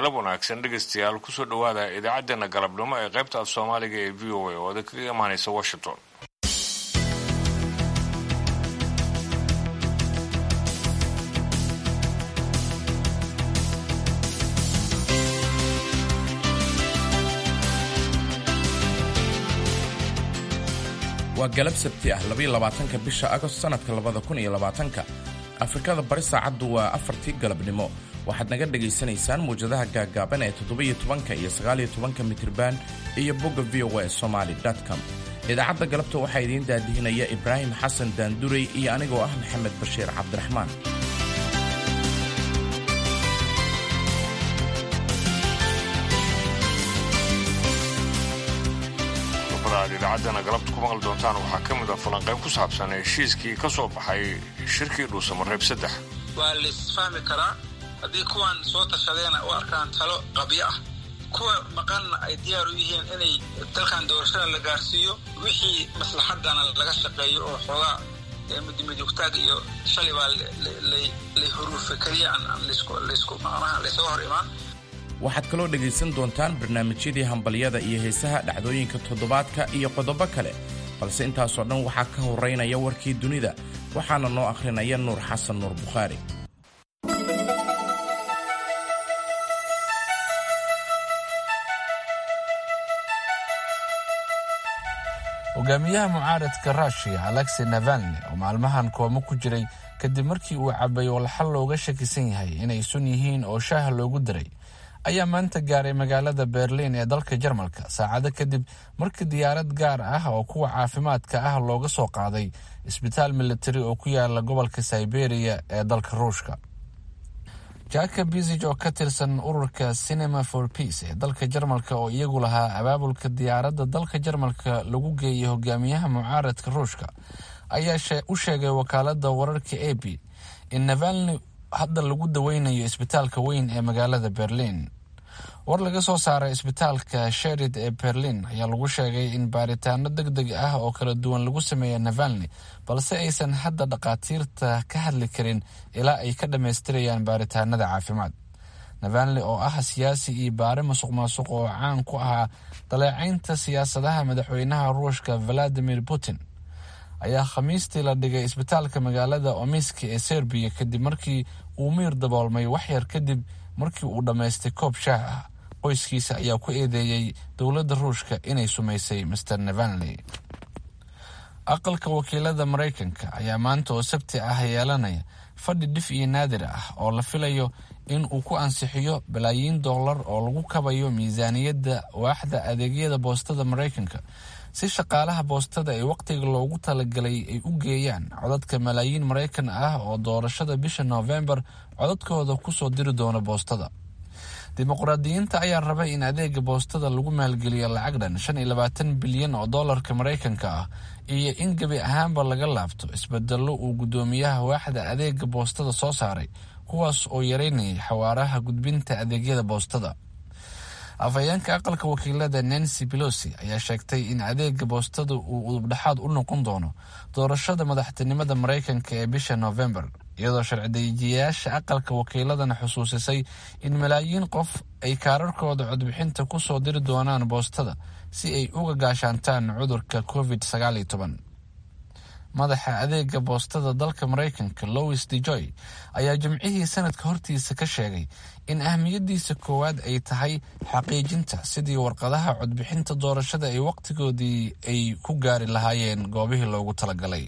galab wanaagsan dhegaystayaal kusoo dhowaada idaacaddeenna galabnimo ee qaybta af soomaaliga ee v o a oo ada kaga imaanaysa washington waa galab sabti ah labayolabaatanka bisha agost sannadka labada kun iyo labaatanka afrikada bari saacaddu waa afartii galabnimo waxaad naga dhegaysanaysaan muwjadaha gaaggaaban ee toddobiyo tobanka iyo sagaaliyo tobanka mitriban iyo bogga v o a somaali com idaacadda galabta waxaa idiin daadihinaya ibraahim xasan daandurey iyo anigoo ah maxamed bashiir cabdiraxmaan aad idaacaddana galabta ku maqli doontaan waxaa ka mid a falanqayb ku saabsan heshiiskii ka soo baxay shirkii dhuusamareeb saddex waa laisfahmi karaa haddii kuwan soo tashadeena u arkaan talo qabyo ah kuwa maqanna ay diyaar u yihiin inay dalkan doorashada la gaarsiiyo wixii maslaxadana laga shaqeeyo oo xoogaa midimidugtaag iyo shalay baa lay huruufe keliya aan laysku macnaha laysaga hor imaan waxaad kaloo dhegaysan doontaan barnaamijyadii hambalyada iyo heesaha dhacdooyinka toddobaadka iyo qodobo kale balse intaasoo dhan waxaa ka horeynaya warkii dunida waxaana noo akhrinaya nuur xasan nuur bukhaari hogaamiyaha mucaaradka ruushiya alexey navalni oo maalmahan koomo ku jiray kadib markii uu cabay walxal looga shakisan yahay inay sun yihiin oo shaaha loogu diray ayaa maanta gaaray magaalada berliin ee dalka jarmalka saacado kadib markii diyaarad gaar ah oo kuwa caafimaadka ah looga soo qaaday isbitaal militari oo ku yaala gobolka siberiya ee dalka ruushka jaka bizij oo ka tirsan ururka cinema for peace ee dalka jarmalka oo iyagu lahaa abaabulka diyaaradda dalka jarmalka lagu geeyay hogaamiyaha mucaaradka ruushka ayaa u sheegay wakaalada wararka a b in navalni hadda lagu daweynayo isbitaalka weyn ee magaalada berliin war laga soo saaray isbitaalka sherid ee berliin ayaa lagu sheegay in baaritaano deg deg ah oo kala duwan lagu sameeya navalni balse aysan hadda dhakhaatiirta ka hadli karin ilaa ay ka dhammaystirayaan baaritaanada caafimaad navalni oo ah siyaasi iyo baare masuq maasuq oo caan ku ahaa daleecaynta siyaasadaha madaxweynaha ruushka valadimir putin ayaa khamiistii la dhigay isbitaalka magaalada omiski ee serbiya kadib markii uu miir daboolmay waxyar kadib markii uu dhammaystay koob shaah ah qoyskiisa ayaa ku eedeeyey dowladda ruushka inay sumaysay master navalni aqalka wakiilada maraykanka ayaa maanta oo sabti ah yeelanaya fadhi dhif iyo naadir ah oo la filayo in uu ku ansixiyo balaayiin dollar oo lagu kabayo miisaaniyadda waaxda adeegyada boostada maraykanka si shaqaalaha boostada ee wakhtiga loogu talagalay ay u geeyaan codadka malaayiin maraykan ah oo doorashada bisha noofembar codadkooda kusoo diri doona boostada dimuqraadiyiinta ayaa rabay in adeega boostada lagu maalgeliyo lacag dhan shan iyo labaatan bilyan oo dollarka maraykanka ah iyo in gebi ahaanba laga laabto isbedelo uu guddoomiyaha waaxda adeega boostada soo saaray kuwaas oo yareynayay xawaaraha gudbinta adeegyada boostada afhayeenka aqalka wakiilada nancy pelosi ayaa sheegtay in adeega boostada uu udubdhexaad u noqon doono doorashada madaxtinimada maraykanka ee bisha noofembar iyadoo sharci-dejiyayaasha aqalka wakiiladana xusuusisay in malaayiin qof ay kaararkooda codbixinta ku soo diri doonaan boostada si ay uga gaashaantaan cudurka covid sagaaliyo toban madaxa adeega boostada dalka maraykanka louis de joy ayaa jimcihii sanadka hortiisa ka sheegay in ahmiyadiisa koowaad ay tahay xaqiijinta sidii warqadaha codbixinta doorashada ay waqtigoodii ay ku gaari lahaayeen goobihii loogu talagalay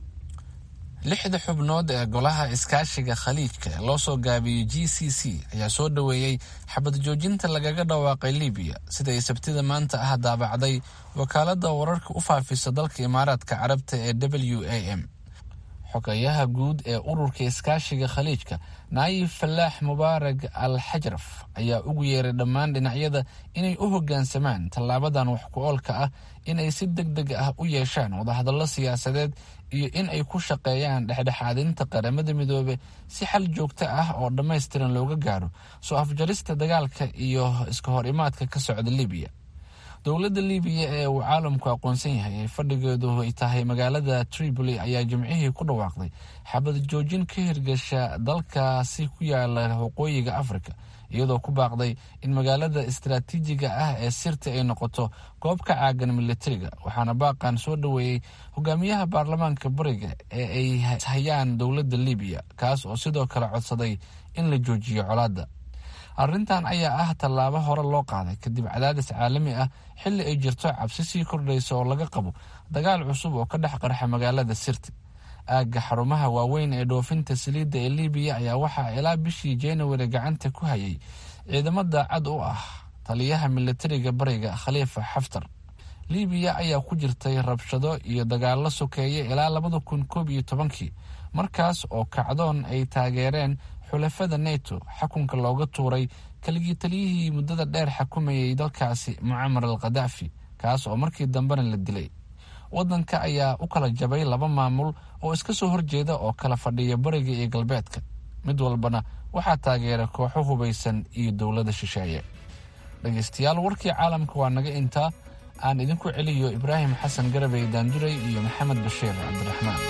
lixda xubnood ee golaha iskaashiga khaliijka ee loo soo gaabiyey g c c ayaa soo dhoweeyey xabad joojinta lagaga dhawaaqay libiya sida ay sabtida maanta ah daabacday wakaalada wararka u faafisa dalka imaaraadka carabta ee w a m xogayaha guud ee ururka iskaashiga khaliijka naayib falaax mubaarag al xajraf ayaa ugu yeeray dhammaan dhinacyada inay u hoggaansamaan tallaabadan wax ku oolka ah inay si deg deg ah u yeeshaan wadahadallo siyaasadeed iyo in ay ku shaqeeyaan dhexdhexaadinta qaramada midoobe si xal joogto ah oo dhammaystiran looga gaaro soo afjarista dagaalka iyo iska hor imaadka ka socda libiya dowladda libiya ee uu caalamku aqoonsan yahay ee fadhigeedu ay tahay magaalada tripoli ayaa jimcihii ku dhawaaqday xabad joojin ka hirgasha dalkaasi ku yaala waqooyiga afrika iyadoo ku baaqday in magaalada istaraatiijiga ah ee sirta ay noqoto goob ka caagan militariga waxaana baaqan soo dhoweeyey hogaamiyaha baarlamaanka bariga ee ay hayaan dowladda libiya kaas oo sidoo kale codsaday in la joojiyo colaadda arrintan ayaa ah tallaabo hore loo qaaday kadib cadaadis caalami ah xilli ay jirto cabsi sii kordhaysa oo laga qabo dagaal cusub oo ka dhex qarxa magaalada sirti aagga xarumaha waaweyn ee dhoofinta saliidda ee libiya ayaa waxaa ilaa bishii januari gacanta ku hayay ciidamo daacad u ah taliyaha militariga bariga khaliifa xaftar libiya ayaa ku jirtay rabshado iyo dagaallo sokeeye ilaa labada kun koob iyo tobankii markaas oo kacdoon ay taageereen xulafada neto xakunka looga tuuray kaligii taliyihii muddada dheer xakumayay dalkaasi mucamar al khadaafi kaas oo markii dambena la dilay waddanka ayaa u kala jabay laba maamul oo iska soo horjeeda oo kala fadhiya bariga iyo galbeedka mid walbana waxaa taageera kooxo hubaysan iyo dowlada shisheeye dhegaystayaal warkii caalamka waa naga intaa aan idinku celiyo ibraahim xasan garabey daanduray iyo maxamed bashiir cabdiraxmaan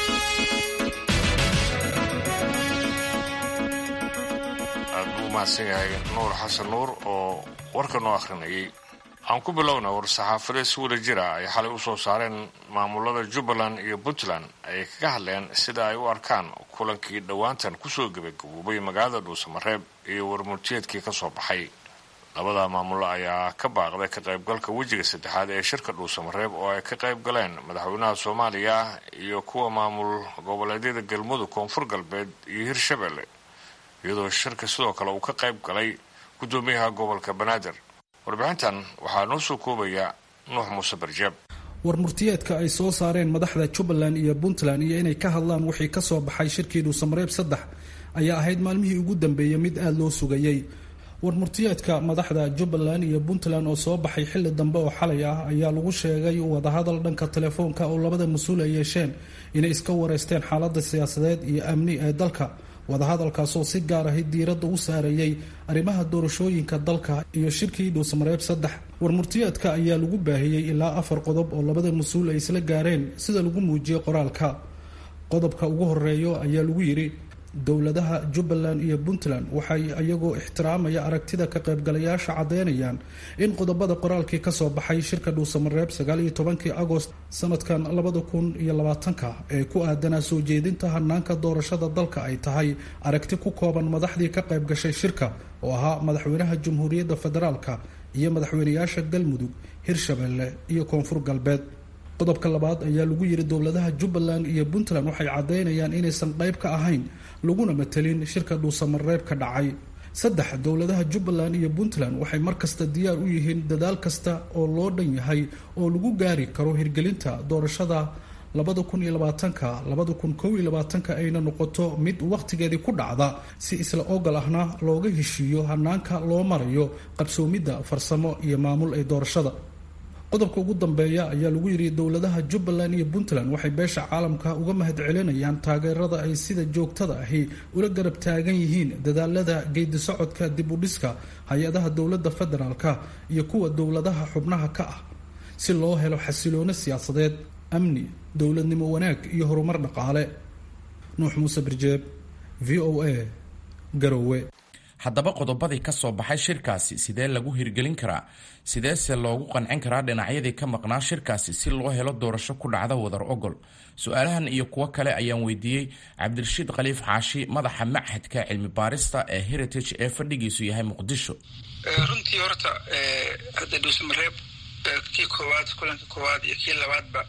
aad buu umahadsan yahay nuur xasan nuur oo warka noo akhrinayay aan ku bilowna war-saxaafadeed si wada jira ay xalay u soo saareen maamulada jubbaland iyo puntland ayay kaga hadleen sida ay u arkaan kulankii dhowaantan kusoo gebagaboobay magaalada dhuusamareeb iyo warmurtiyeedkii ka soo baxay labada maamulo ayaa ka baaqday ka qaybgalka wejiga saddexaad ee shirka dhuusamareeb oo ay ka qayb galeen madaxweynaha soomaaliya iyo kuwa maamul goboleedyada galmudug koonfur galbeed iyo hirshabelle iyadoo shirka sidoo kale uu ka qayb galay guddoomiyaha gobolka banaadir warbixintan waxaa noo soo koobaya nuux muuse barjeeb warmurtiyeedka ay soo saareen madaxda jubbaland iyo puntland iyo inay ka hadlaan wixii ka soo baxay shirkii dhuusamareeb saddex ayaa ahayd maalmihii ugu dambeeyey mid aada loo sugayey warmurtiyeedka madaxda jubbaland iyo puntland oo soo baxay xilli dambe oo xalay ah ayaa lagu sheegay wadahadal dhanka telefoonka oo labada mas-uul ay yeesheen inay iska wareysteen xaaladda siyaasadeed iyo amni ee dalka wadahadalkaasoo si gaar ahi diiradda u saareeyey arrimaha doorashooyinka dalka iyo shirkii dhuusamareeb saddex warmurtiyeedka ayaa lagu baahiyey ilaa afar qodob oo labada mas-uul ay isla gaareen sida lagu muujiyey qoraalka qodobka ugu horeeyo ayaa lagu yidhi dowladaha jubbaland iyo puntland waxay iyagoo ixtiraamaya aragtida ka qaybgalayaasha caddeynayaan in qodobada qoraalkii kasoo baxay shirka dhuusamareeb sagaaliyo tobankii agost sanadkan labada kun iyo labaatanka ee ku aadanaa soo jeedinta hanaanka doorashada dalka ay tahay aragti ku kooban madaxdii ka qayb gashay shirka oo ahaa madaxweynaha jamhuuriyadda federaalka iyo madaxweynayaasha galmudug hirshabelle iyo koonfur galbeed qodobka labaad ayaa lagu yiri dowladaha jubbaland iyo puntland waxay caddeynayaan inaysan qayb ka ahayn laguna matelin shirka dhuusamareeb ka dhacay saddex dowladaha jubbaland iyo puntland waxay markasta diyaar u yihiin dadaal kasta oo loo dhan yahay oo lagu gaari karo hirgelinta doorashada labada kun iyo labaatanka labada kun kow iyo labaatanka ayna noqoto mid wakhtigeedii ku dhacda si isla ogol ahna looga heshiiyo hanaanka loo marayo qabsoomidda farsamo iyo maamul ee doorashada qodobka ugu dambeeya ayaa lagu yidhi dowladaha jubbaland iyo puntland waxay beesha caalamka uga mahadcelinayaan taageerada ay sida joogtada ahi ula garab taagan yihiin dadaalada geedi socodka dib u dhiska hay-adaha dowladda federaalka iyo kuwa dowladaha xubnaha ka ah si loo helo xasiloono siyaasadeed amni dowladnimo wanaag iyo horumar dhaqaale nuux muuse birjeeb v o a garowe haddaba qodobadii ka soo baxay shirkaasi sidee lagu hirgelin karaa sideese loogu qancin karaa dhinacyadii ka maqnaa shirkaasi si loo helo doorasho ku dhacda wadar ogol su-aalahan iyo kuwo kale ayaan weydiiyey cabdirashiid khaliif xaashi madaxa machadka cilmi baarista ee heritage ee fadhigiisu yahay muqdisho runtii horta hadda dhuusamareeb kii koowaad kulanka koowaad iyo kii labaadba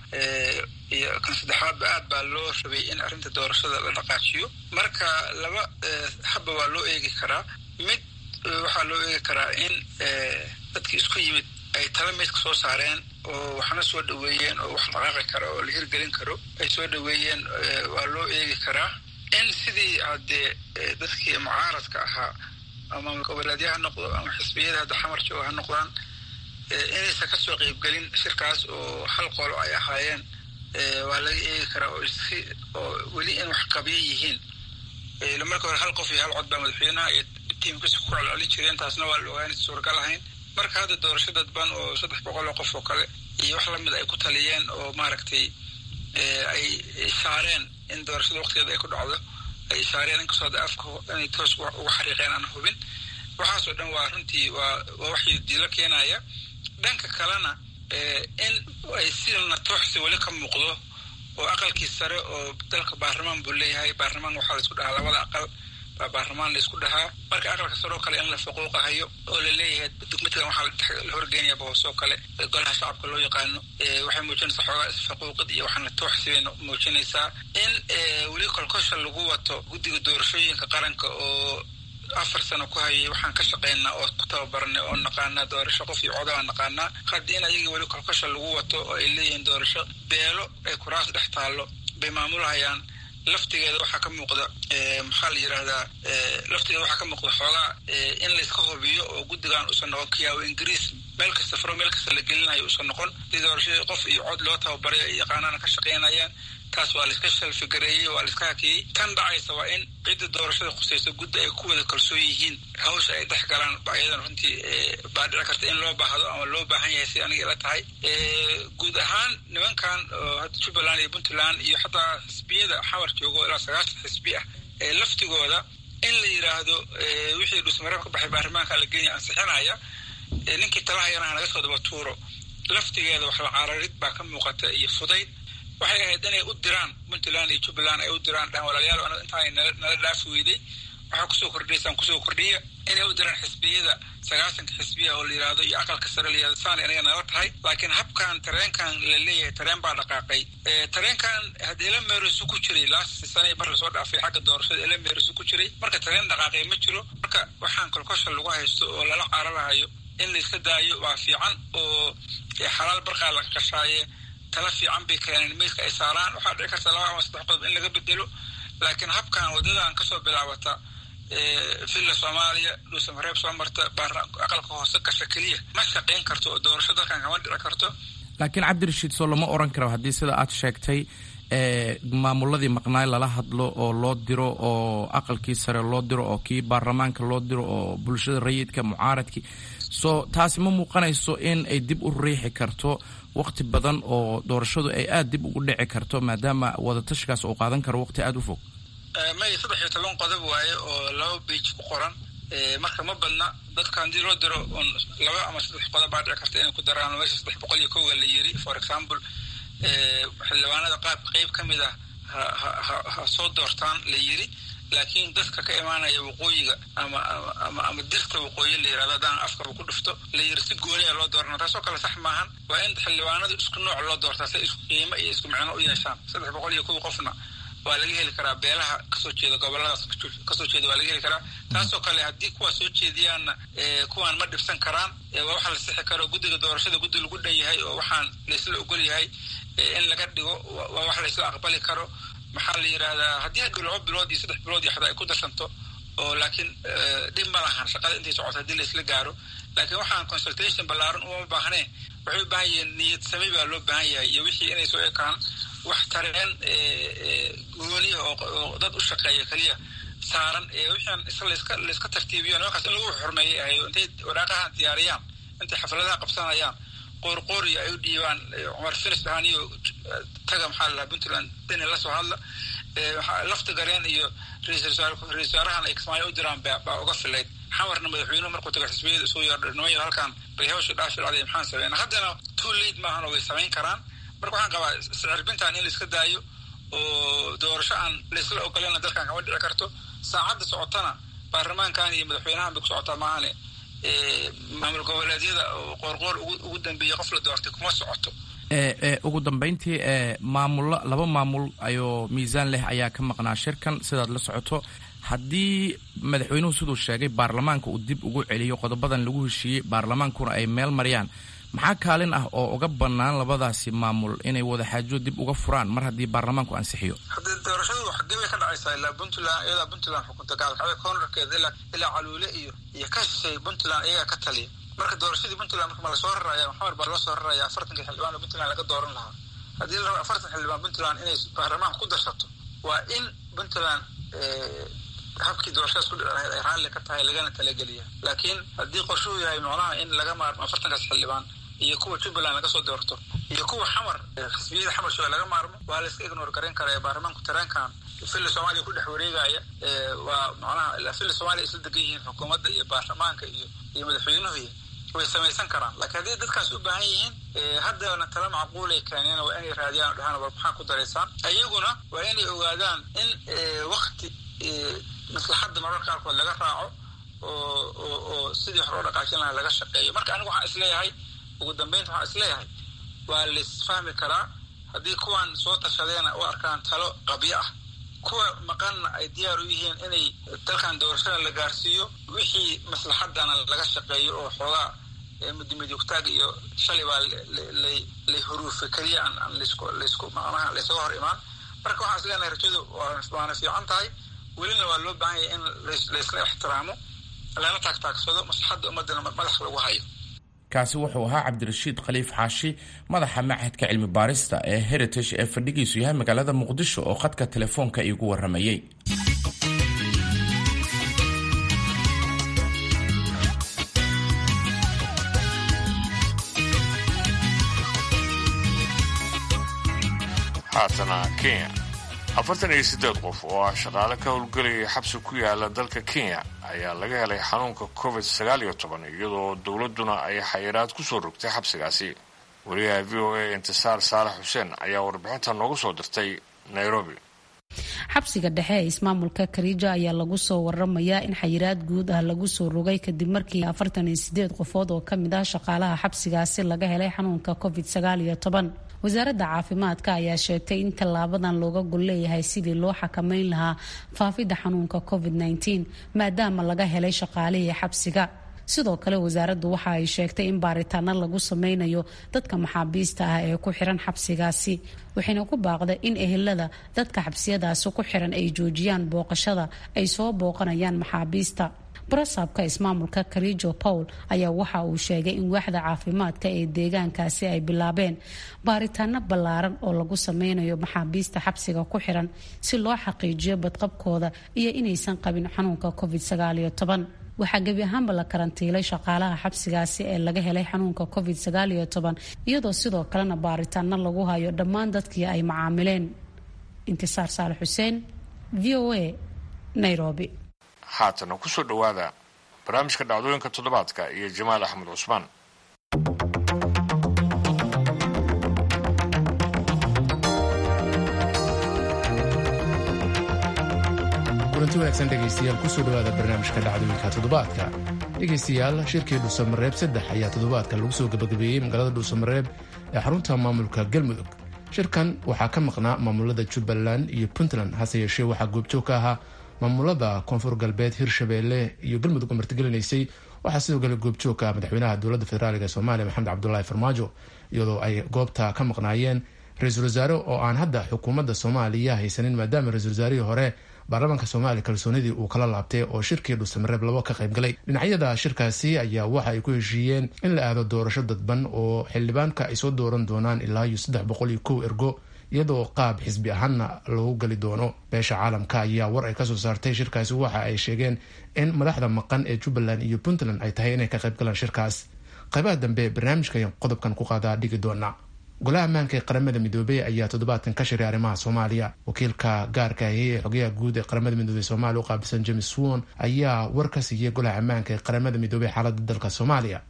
iyo kan saddexaadba aad baa loo rabay in arrinta doorashada la dhaqaajiyo marka laba habba waa loo eegi karaa mid waxaa loo eegi karaa in dadkii isku yimid ay tala meydka soo saareen oo waxna soo dhoweeyeen oo wax dhaqaaqi kara oo la hirgelin karo ay soo dhoweeyeen waa loo eegi karaa in sidii haddee dadkii mucaaradka ahaa ama goboleedya ha noqdo ama xisbiyada hadda xamar jooga ha noqdaan inaysan kasoo qeybgelin shirkaas oo hal qolo ay ahaayeen waa laga eegi karaa oo si oo weli in wax qabiya yihiin marka hore hal qof iyo hal cod baa madaxweynaha iyo tiimkiisa ku celcelin jireen taasna waa la ogaanaysa suuragal ahayn marka hadda doorasho dadban oo saddex boqol oo qof oo kale iyo wax lamid ay ku taliyeen oo maaragtay ay ishaareen in doorashada waqtigeeda ay ku dhacdo ay ishaareen inkastoo hadda afka inay toos uga xariiqeen aan hubin waxaasoo dhan waa runtii waa waa wax diilo keenaya dhanka kalena in ay sidana tooxsi weli ka muuqdo oo aqalkii sare oo dalka baarlamaan buu leeyahay baarlamaan waxaa la isku dhahaa labada aqal baa baarlamaan la isku dhahaa marka aqalka sare oo kale in la faquuqahayo oo la leeyahay dugmidkan waxaa la horgeynaya hoose oo kale golaha shacabka loo yaqaano waxay muujinaysaa xoogaa isfaquuqid iyo waxaana tooxsi bay muujinaysaa in weli kolkosha lagu wato guddiga doorashooyinka qaranka oo afar sano ku hayay waxaan ka shaqaynaa oo ku tababarnay oo naqaanaa doorasho qof iyo codabaan naqaanaa hadda in ayaga weli kolkosha lagu wato oo ay leeyihiin doorasho beelo ay kuraas dhex taallo bay maamulhayaan laftigeeda waxaa ka muuqda maxaa la yidhaahdaa laftigeeda waxaa ka muuqda xoogaa in layska hubiyo oo guddigan uusan noqon kiyaawo ingiriis meel kasta faro meel kasta la gelinayo uusan noqon sidii doorashadii qof iyo cod loo tababaray ay yaqaanaana ka shaqaynayaan taas waa laiska shalfigareeyey waa laiska hakiyey tan dhacaysa waa in cidda doorashada khusayso guddi ay ku wada kalsoon yihiin hawsha ay dhex galaan ayadan runtii baa dhici karta in loo baahdo ama loo baahan yahay si aniga ila tahay guud ahaan nimankan hadda jubbaland iyo puntland iyo xataa xisbiyada xawar joogo ilaa sagaashan xisbi ah laftigooda in la yidhaahdo wixii dhusmareeb ka baxay baarlamaanka la genya ansixinaya ninkii talahayana hanaga soo daba tuuro laftigeeda wax la cararid baa ka muuqata iyo fudayd waxay ahayd inay u diraan puntland iyo jubbaland ay u diraan dhahan walaalayaal intaanay nala dhaafi weyday waxaa kusoo kordhiyaysaan kusoo kordhiya inay u diraan xisbiyada sagaasanka xisbiya oo la yidhaahdo iyo aqalka sare la yihahdo saanay anaga nala tahay laakiin habkan tareenkan la leeyahay tareen baa dhaqaaqay tareenkan hadda ela meerisu ku jiray laasti sana mar lasoo dhaafay xagga doorashada ela meerisu ku jiray marka tareen dhaqaaqay ma jiro marka waxaan kolkosha lagu haysto oo lala cararahayo in la iska daayo waa fiican oo xalaal barqaa laga qashaaye tala fiican bay keeneen miiska ay saaraan waxaa dhici karta laba ama saddex qodob in laga bedelo laakiin habkan wadadan kasoo bilaabata villa soomaaliya dhuusamareeb soo marta aqalka hoose gasha keliya ma shaqayn karto oo doorasho dalkan kama dhici karto laakiin cabdirashiid soo lama oran karo haddii sida aad sheegtay maamuladii maqnaay lala hadlo oo loo diro oo aqalkii sare loo diro oo kii baarlamaanka loo diro oo bulshada rayidka mucaaradkii so taasi ma muuqanayso in ay dib u riixi karto waqti badan oo doorashadu ay aada dib ugu dhici karto maadaama wadatashigaas uu qaadan karo waqti aada u fog may saddex iyo toban qodob waaye oo laba beij ku qoran marka ma badna dadka haddii loo diro un laba ama saddex qodob baa dhici karta inay ku daraan meesha saddex boqol iyo kowga la yiri for example xildhibaanada qaab qeyb ka mid ah ha soo doortaan la yiri laakiin dadka ka imaanaya waqooyiga ama ama ama dirta waqooyi la yirahdo haddaan afkaba ku dhufto la yiri si gooniya loo doorana taasoo kale sax maahan waa in xildhibaanadu isku nooc loo doortaa si isku qiimo iyo isku micno u yeeshaan saddex boqol iyo kow qofna waa laga heli karaa beelaha kasoo jeeda goboladaas kasoo jeeda waa laga heli karaa taasoo kale haddii kuwaa soo jeediyaanna kuwaan ma dhibsan karaan waa waxa la sixi karo guddiga doorashada guddi lagu dhan yahay oo waxaan laysla ogol yahay in laga dhigo waa wax laysla aqbali karo maxaa la yidhaahdaa haddii hadhow laba bilood iyo saddex bilood iyo xataa ay ku darsanto oo laakiin dhib ma lahan shaqada intay socoto haddii la isla gaaro laakiin waxaan consultation ballaaran uma baahneen waxay u baahan yihiin niyad samey baa loo baahan yahay iyo wixii inay soo ekaan wax tareen gooniya oo dad u shaqeeya keliya saaran wixian iska layska tartiibiyo nimankaas in lagu xurmeeyay ahayo intay waraaqahan diyaariyaan intay xafladaha qabsanayaan qoorqooriyo ay u dhiibaan cumar finis dhahaan iyo taga maxaa lalahaa puntland deni lasoo hadla lafta gareen iyo ra-isul wasaarahan ay kismaayo u diraan baa uga filayd xamarna madaxweynuhu markuu tago xisbiyada isugu yeerdhnimayo halkan bay hawsha dhaafi lacday maxaan sameyn haddana too late maahano way samayn karaan marka waxaan qabaa sicirbintan in laiska daayo oo doorasho aan laisla ogoleyna dalkan kama dhici karto saacadda socotana baarlamaankan iyo madaxweynahan bay ku socotaa maahane maamul goboleedyada oo qoorqoor ugu dambeeyey qof la doortay kuma socoto ugu dambeyntii maamulo laba maamul ayoo miisaan leh ayaa ka maqnaa shirkan sidaad la socoto haddii madaxweynuhu siduu sheegay baarlamaanka uu dib ugu celiyo qodobadan lagu heshiiyey baarlamaankuna ay meel mariyaan maxaa kaalin ah oo uga bannaan labadaasi maamul inay wadaxaajo dib uga furaan mar haddii baarlamaanku ansixiyo haddii doorashadu xagee bay ka dhacaysaa ilaa puntland iyadaa puntland xukunta gaalkacyo koonarkeeda ilaa ilaa caluule iyo iyo ka shishay puntland iyagaa ka taliya marka doorashadii puntland marka ma lasoo raraya maxamed baa loo soo raraya afartankii xildhibaan oo puntland laga dooran lahaa haddii la rabo afartan xildhibaan puntland inay baarlamaanka ku darsato waa in puntland habkii doorashadaas ku dhici lahayd ay raalli ka tahay lagana talageliya laakiin haddii qorshuhu yahay macnaha in laga maarmo afartankaas xildhibaan iyo kuwa jubbaland laga soo doorto iyo kuwa xamar xisbiyada xamar shooga laga maarmo waa la iska ignor garan karaa baarlamaanku tareenkan filla soomaaliya ku dhex wareegaya waa macnaha ilaa filla soomaaliya isla degan yihiin xukuumadda iyo baarlamaanka iyo iyo madaxweynuhu way samaysan karaan laakiin hadday dadkaas u baahan yihiin haddana tala macquulay keeneen waa inay raadiyaan dhahaan war maxaa ku daraysaan iyaguna waa inay ogaadaan in wakti maslaxadda mararka qaarkood laga raaco oo oo oo sidii wax loo dhaqaajin lahaa laga shaqeeyo marka anigu waxaan isleeyahay ugu dambeynta waxaan isleeyahay waa laisfahmi karaa haddii kuwan soo tashadeena u arkaan talo qabyo ah kuwa maqanna ay diyaar u yihiin inay dalkan doorashada la gaarsiiyo wixii maslaxadana laga shaqeeyo oo xoogaa mudimidyugtaag iyo shalay baa lay huruufe keliya aan laysku macnaha laysaga hor imaan marka waxaan isleenahay rajadu waana fiican tahay welina waa loo baahan yahay in laysla ixtiraamo lana taagtaagsado maslaxadda ummaddana madax lagu hayo kaasi wuxuu ahaa cabdirashiid khaliif xaashi madaxa machadka cilmi baarista ee heritage ee fadhigiisu yahay magaalada muqdisho oo khadka telefoonka iigu waramayey haatana kenya afartan iyo siddeed qof oo ah shaqaale ka howlgelayay xabsi ku yaala dalka kenya ayaa laga helay xanuunka covid sagaal iyo toban iyadoo dowladduna ay xayiraad ku soo rogtay xabsigaasi wariyaha v o a intisaar saalax xuseen ayaa warbixinta noogu soo dirtay nairobi xabsiga dhexe ee ismaamulka kariija ayaa lagu soo waramayaa in xayiraad guud ah lagu soo rogay kadib markii afartan iyo sideed qofood oo kamid ah shaqaalaha xabsigaasi laga helay xanuunka covid sagaal iyo toban wasaaradda caafimaadka ayaa sheegtay in tallaabadan looga gol leeyahay sidii loo xakameyn lahaa faafidda xanuunka covid nteen maadaama laga helay shaqaalihii xabsiga sidoo kale wasaaraddu waxa ay sheegtay in baaritaano lagu sameynayo dadka maxaabiista ah ee ku xiran xabsigaasi waxayna ku baaqday in ehelada dadka xabsiyadaasi ku xiran ay joojiyaan booqashada ay soo booqanayaan maxaabiista barasaabka ismaamulka karijo pawl ayaa waxa uu sheegay in waaxda caafimaadka ee deegaankaasi ay bilaabeen baaritaano ballaaran oo lagu sameynayo maxaabiista xabsiga ku xiran si loo xaqiijiyo badqabkooda iyo inaysan qabin xanuunka covid sagaaliyo toban waxaa gebi ahaanba la karantiilay shaqaalaha xabsigaasi ee laga helay xanuunka covid sagaaliyo toban iyadoo sidoo kalena baaritaano lagu hayo dhammaan dadkii ay macaamileen intisaar saalax xuseen v o a nairobi haatana ku soo dhowaada barnaamijka dhacdooyinka toddobaadka iyo jamaal axmed cusmaan kulanti wanaagsan dhegaystayaal kusoo dhowaada barnaamijka dhacdooyinka toddobaadka dhegaystayaal shirkii dhuusamareeb saddex ayaa toddobaadka lagu soo gabagabeeyey magaalada dhuusamareeb ee xarunta maamulka galmudug shirkan waxaa ka maqnaa maamulada jubbaland iyo puntland hase yeeshee waxaa goobjoog ka ahaa maamulada koonfur galbeed hirshabeelle iyo galmudug oo martigelinaysay waxaa sidoo kale goobjoog ka ah madaxweynaha dowladda federaalk ee soomaaliya maxamed cabdulaahi farmaajo iyadoo ay goobta ka maqnaayeen ra-iisul wasaare oo aan hadda xukuumadda soomaaliya haysanin maadaama ra-isul wasaarihii hore baarlamaanka soomaaliya kalsoonidii uu kala laabtay oo shirkii dhuusamareeb labo ka qaybgalay dhinacyada shirkaasi ayaa waxa ay ku heshiiyeen in la aado doorasho dadban oo xildhibaanka ay soo dooran doonaan ilaa iyo saddex boqol iyo kow ergo iyadoo qaab xisbi ahaanna lagu gali doono beesha caalamka ayaa war ay kasoo saartay shirkaasi waxa ay sheegeen in madaxda maqan ee jubbaland iyo puntland ay tahay inay ka qayb galaan shirkaas qaybaha dambe barnaamijka ayaan qodobkan ku qaadaa dhigi doona golaha ammaanka ee qaramada midoobey ayaa toddobaadkan ka shiray arrimaha soomaaliya wakiilka gaarka ahi ee xogayaha guud ee qaramada midoobey soomaaliya u qaabilsan james won ayaa war ka siiyey golaha ammaanka ee qaramada midoobey xaaladda dalka soomaaliya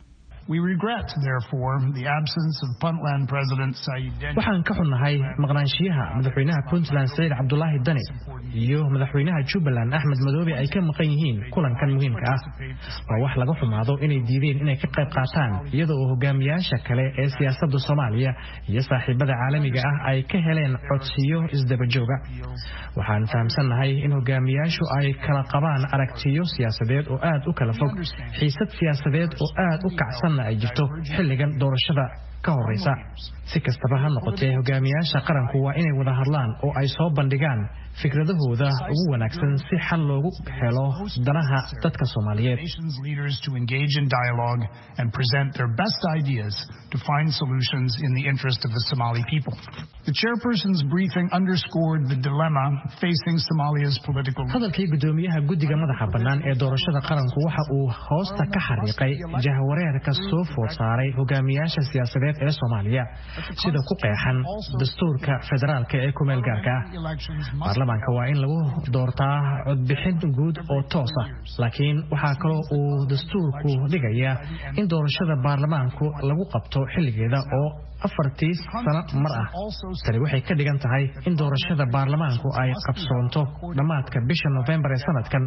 waxaan ka xunnahay maqnaanshiyaha madaxweynaha puntland saciid cabdulaahi dani iyo madaxweynaha jubbaland axmed madoobe ay ka maqan yihiin kulankan muhiimka ah waa wax laga xumaado inay diideen inay ka qayb qaataan iyada oo hogaamiyaasha kale ee siyaasadda soomaaliya iyo saaxiibada caalamiga ah ay ka heleen codsiyo isdabajooga waxaan fahamsannahay in hogaamiyaashu ay kala qabaan aragtiyo siyaasadeed oo aad u kala fog xiisad siyaasadeed oo aad u kacsanna ay jirto xilligan doorashada ka horeysa si kastaba ha noqotee hogaamiyaasha qaranku waa inay wada hadlaan oo ay soo bandhigaan fikradahooda ugu wanaagsan si xal loogu helo danaha dadka soomaaliyeed hadalkii gudoomiyaha guddiga madaxa bannaan ee doorashada qaranku waxa uu hoosta ka xariiqay jahwareerka soo food saaray hogaamiyaasha siyaasadeed goboleed ee soomaaliya sida ku qeexan dastuurka federaalka ee kumeel gaarka ah baarlamaanka waa in lagu doortaa codbixin guud oo toos ah laakiin waxaa kaloo uu dastuurku dhigayaa in doorashada baarlamaanku lagu qabto xilligeeda oo afartii sano mar ah tani waxay ka dhigan tahay in doorashada baarlamaanku ay qabsoonto dhammaadka bisha nofembar ee sanadkan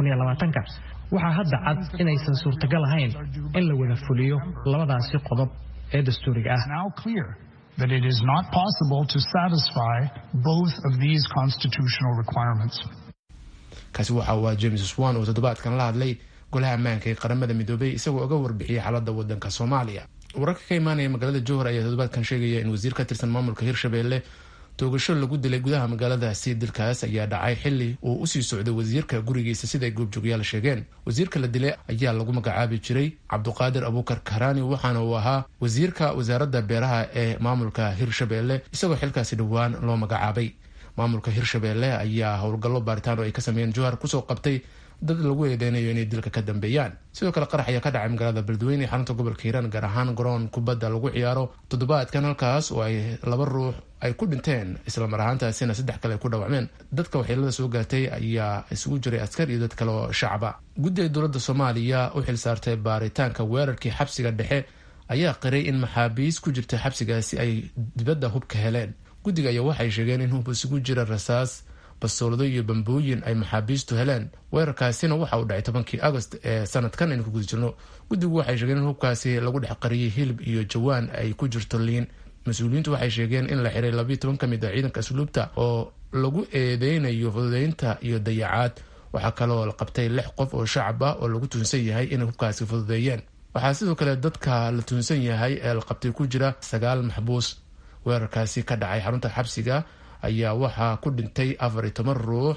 waxaa hadda cad inaysan suurtagal ahayn in la wada fuliyo labadaasi qodob ee dastuuriga ah that it is not possible to satisfy both of these constitutional requirements. kaasi waxa uu ah james swan oo toddobaadkan la hadlay golaha ammaanka ee qaramada midoobay isagoo uga warbixiyey xaaladda wadanka soomaaliya wararka ka imaanaya magaalada jowhar ayaa toddobaadkan sheegaya in wasiir ka tirsan maamulka hirshabelle toogasho lagu dilay gudaha magaaladaasi dilkaas ayaa dhacay xili uu usii socday wasiirka gurigiisa siday goobjoogyaal sheegeen wasiirka la dilay ayaa lagu magacaabi jiray cabduqaadir abuukar kahraani waxaana uu ahaa wasiirka wasaaradda beeraha ee maamulka hirshabelle isagoo xilkaasi dhowaan loo magacaabay maamulka hirshabelle ayaa howlgallo baaritaano ay ka sameeyeen jowhar kusoo qabtay dad lagu eedeynayo inay dilka ka dambeeyaan sidoo kale qarax ayaa ka dhacay magaalada beledweyne ee xarunta gobolka hiiraan gaar ahaan garoon kubadda lagu ciyaaro toddobaadkan halkaas oo ay laba ruux ay ku dhinteen islamar ahaantaasina saddex kale ay ku dhaawacmeen dadka waxyeelada soo gaartay ayaa isugu jiray askar iyo dad kale oo shacaba guddiga dowladda soomaaliya u xilsaartay baaritaanka weerarkii xabsiga dhexe ayaa qiray in maxaabiis ku jirta xabsigaasi ay dibadda hub ka heleen guddiga ayaa waxay sheegeen in hub isugu jira rasaas basoolado iyo bambooyin ay maxaabiistu heleen weerarkaasina waxa uu dhacay tobankii agost ee sanadkan aynu ku guda jirno guddigu waxay sheegeen in hubkaasi lagu dhex qariyay hilib iyo jawaan ay ku jirto liin mas-uuliyiintu waxay sheegeen in la xiray labiiyo toban ka mid a ciidanka asluubta oo lagu eedeynayo fududeynta iyo dayacaad waxaa kaloo la qabtay lix qof oo shacab ah oo lagu tuunsan yahay inay hubkaasi fududeeyeen waxaa sidoo kale dadka la tuunsan yahay ee la qabtay ku jira sagaal maxbuus weerarkaasi ka dhacay xarunta xabsiga ayaa waxaa ku dhintay afar iyo toban ruux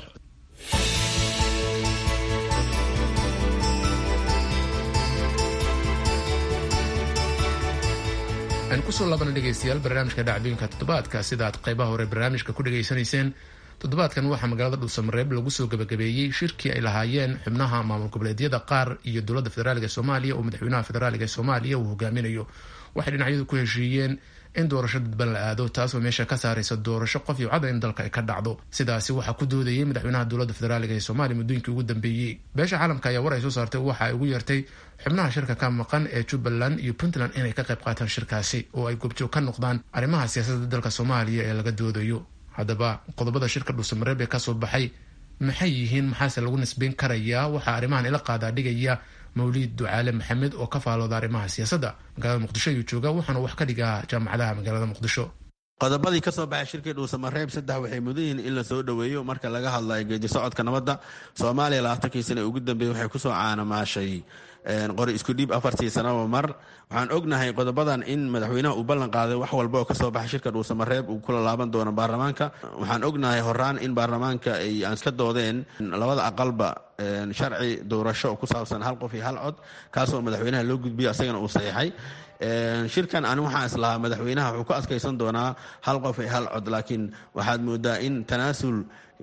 aan kusoo laabana dhegeystayaal barnaamijka dhacdooyinka toddobaadka sida aad qaybaha hore barnaamijka ku dhegaysanayseen toddobaadkan waxaa magaalada dhuusamareeb lagu soo gabagabeeyey shirkii ay lahaayeen xubnaha maamul goboleedyada qaar iyo dowladda federaaliga soomaaliya oo madaxweynaha federaaliga soomaaliya uu hogaaminayo waxay dhinacyadu ku heshiiyeen in doorasho dadban la aado taasoo meesha ka saaraysa doorasho qof iyo cada in dalka ay ka dhacdo sidaasi waxaa ku doodayay madaxweynaha dowladda federaaliga ee soomaaliya muddooyinkii ugu dambeeyey beesha caalamka ayaa war ay soo saartay waxa ay ugu yeertay xubnaha shirka ka maqan ee jubbaland iyo puntland inay ka qayb qaataan shirkaasi oo ay goobjoog ka noqdaan arrimaha siyaasadda dalka soomaaliya ee laga doodayo haddaba qodobada shirka dhuusamareeb ee kasoo baxay maxay yihiin maxaase lagu nisbeyn karayaa waxaa arrimahan ila qaadaa dhigaya mawliid ducaale maxamed oo ka faalooda arrimaha siyaasadda magaalada muqdisho ayuu jooga waxaana wax ka dhigaa jaamacadaha magaalada muqdisho qodobadii ka soo baxay shirkii dhuusamareeb saddex waxay mudan yihiin in la soo dhoweeyo marka laga hadlayo geedi socodka nabadda soomaaliya labaatankii sana ugu dambeeyey waxay kusoo caanamaashay qori isku dhiib afartii sanaba mar waxaan ognahay qodobadan in madaxweynaha uu ballan qaaday wax walba oo kasoo baxay shirka dhuusamareeb uu kula laaban doono baarlamaanka waxaan ognahay horaan in baarlamaanka ay aan iska doodeen labada aqalba sharci doorasho oo ku saabsan hal qof iyo hal cod kaasoo madaxweynaha loo gudbiyo asagana uu saxiixay shirkan ani waxaan islahaa madaxweynaha wuxuu ku adkaysan doonaa hal qof iyo hal cod laakiin waxaad moodaa in tanaasul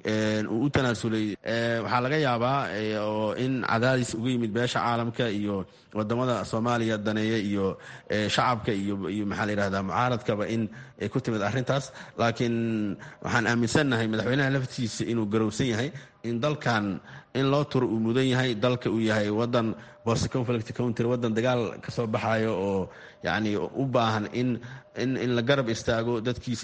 uu u tanaasulay waxaa laga yaabaa oo in cadaadis uga yimid beesha caalamka iyo wadamada soomaaliya daneeya iyo shacabka iyo maxaa la yidhahdaa mucaaradkaba in ay ku timid arrintaas laakiin waxaan aaminsannahay madaxweynaha laftiisa inuu garowsan yahay in dalkan in loo turo uu mudan yahay dalka uu yahay wadan post conflict country wadan dagaal ka soo baxayo oo yacni u baahan in in in la garab istaago dadkiisa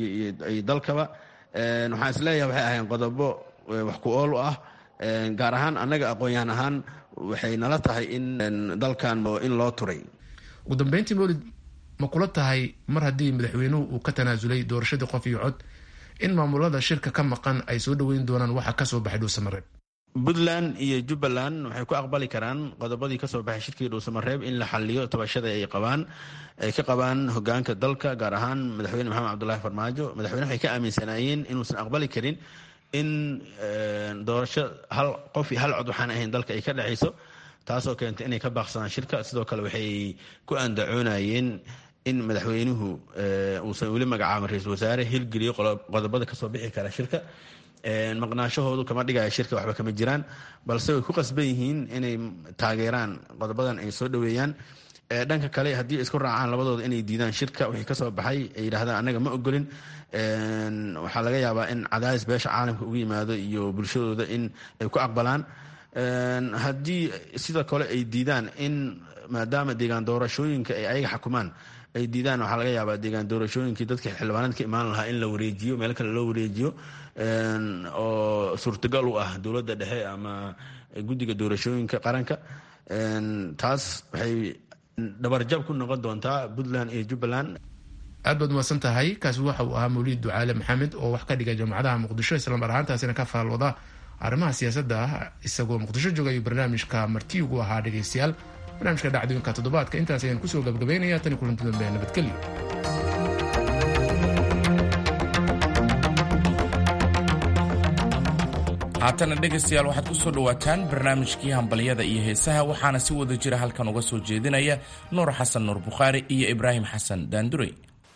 iyo dalkaba waxaan isleeyahay waxay ahayn qodobo wax ku ool u ah gaar ahaan annaga aqoon-yahan ahaan waxay nala tahay in dalkan in loo turay ugu dambeyntii mawlid ma kula tahay mar haddii madaxweynuhu uu ka tanaasulay doorashadii qof iyo cod in maamulada shirka ka maqan ay soo dhoweyn doonaan waxa kasoo baxay dhuusamareeb puntland iyo jubbaland waxay ku aqbali karaan qodobadii kasoo baxay shirkii dhuusamareeb in la xaliyo tabashada ay qabaan ay ka qabaan hogaanka dalka gaar ahaan madaxweyne maxamed cabdulahi farmaajo madaxweyne waxay ka aaminsanaayeen inuusan aqbali karin in doorasho hal qof iyo hal cod waxaan ahayn dalka ay ka dhexayso taasoo keentay inay ka baaqsadaan shirka sidoo kale waxay ku andacoonayeen in madaxweynuhu uusan weli magacaabin ra-iisul wasaare hirgeliyo qodobada kasoo bixi kara shirka maqnaashahoodu kama dhigaya shirka waxba kama jiraan balse way ku qasban yihiin inay taageeraan qodobadan ay soo dhoweeyaan dhanka kale haddii isku raacaan labadooda inay diidaan shirka wixii kasoo baxay ay yidhahdaan annaga ma ogolin waxaa laga yaabaa in cadaadis beesha caalamka ugu yimaado iyo bulshadooda in ay ku aqbalaan haddii sidoo kale ay diidaan in maadaama deegaan doorashooyinka ay ayaga xakumaan ay diidaan waxaa laga yaabaa deegaan doorashooyinkii dadka xildhibaanad ka imaan lahaa in la wareejiyo meel kale loo wareejiyo oo suurtagal u ah dowladda dhexe ama guddiga doorashooyinka qaranka taas waxay dhabarjab ku noqon doontaa puntland iyo jubbaland aad baad umahadsan tahay kaasi waxa uu ahaa mawliid ducaale maxamed oo wax ka dhiga jaamacadaha muqdisho islamar ahaantaasina ka faalooda arrimaha siyaasadda ah isagoo muqdisho jooga ayuu barnaamijka marti ugu ahaa dhegaystayaal barnaamijka dhacdooyinka toddobaadka intaas ayaan kusoo gabagabaynaya tani kulanti dambe nabadgelyo haatana dhegaystayaal waxaad ku soo dhowaataan barnaamijkii hambalyada iyo heesaha waxaana si wada jira halkan uga soo jeedinaya nuur xasan nuur bukhaari iyo ibraahim xasan daandurey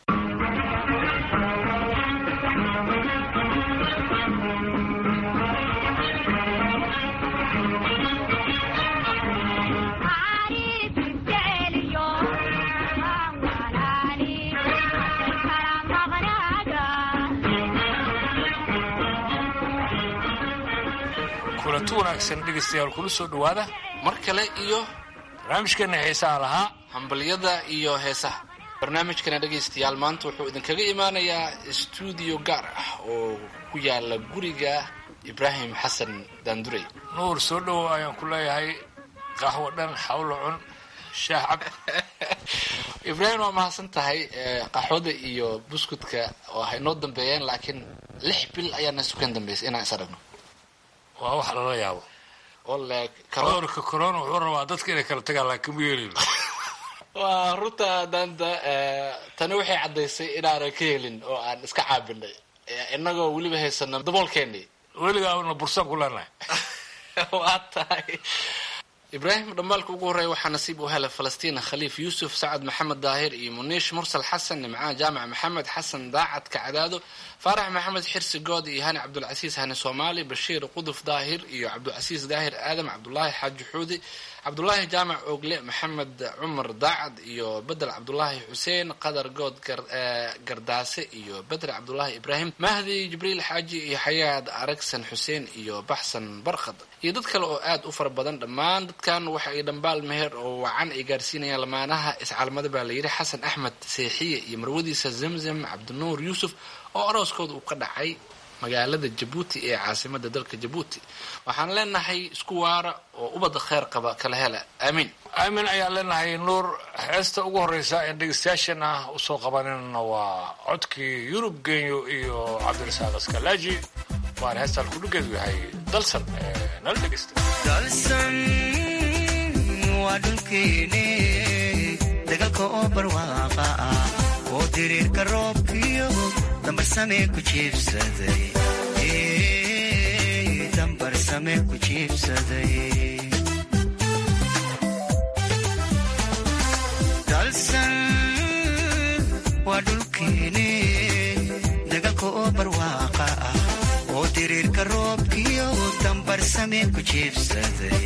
kulanti wanaagsan dhegaystayaal kula soo dhowaada mar kale iyo barnaamijkeena heesaha lahaa hambalyada iyo heesaha barnaamijkana dhegaystayaal maanta wuxuu idinkaga imaanayaa stuudiyo gaar ah oo ku yaala guriga ibraahim xasan daandurey nuur soo dhowow ayaan ku leeyahay qaxwo dhan xawlo cun shaah cab ibraahim waa mahadsan tahay qaxwada iyo buskudka oo hay noo dambeeyeen laakiin lix bil ayaana sukan dambeysay inaan is aragno waa wax lala yaabo ole cudurka corona wuxuu rabaa dadka inay kala tagaan laakiin ma yeelin waa runta daanta tani waxay caddaysay inaanan ka helin oo aan iska caabinay inagoo weliba haysana daboolkeeni weligaana bursaan ku leenahay waa tahay ibraahim dhammaalka ugu horreeya waxaa nasiib u helay falastiin khaliif yuusuf sacad maxamed daahir iyo muniish mursal xasan nimcaan jaamac maxamed xasan daacad kacadaado faarax maxamed xirsi good iyo hani cabdulcasiis hani soomaali bashiir quduf daahir iyo cabdulcasiis daahir aadam cabdulaahi xaaji xuudi cabdulaahi jaamac ogle maxamed cumar daacad iyo bedel cabdulaahi xuseen qadar good gardaase iyo bedre cabdulaahi ibraahim mahdi jibriil xaaji iyo xayaad aragsan xuseen iyo baxsan barkhad iyo dad kale oo aad u fara badan dhammaan dadkan waxa ay dhambaal meher oo wacan ay gaarsiinayaan lamaanaha iscaalmada baa layidhi xasan axmed seexiye iyo marwadiisa zamzam cabdinuur yuusuf oo arooskooda uu ka dhacay magaalada jabuuti ee caasimada dalka jabuuti waxaan leenahay isku waara oo ubadda kheyr qaba kala hela aamiin aamin ayaan leenahay nuur heesta ugu horeysa ee dhegeystayaashan ah usoo qabanina waa codkii yurub genyo iyo cabdirasaaq askalaaji waana heestaan kudhigeedu yahay dalsan nala dhegeysta dalsan waa dhulkeene dagaalka oo barwaaqa ah oo diriirka roobkiyo dambarsame ku jiibsaday dambarsame ku jiibsaday dalsan waa dhulkeene dagaalka oo barwaaqa ah oo diriirka roobkiyo dambarsame ku jiibsaday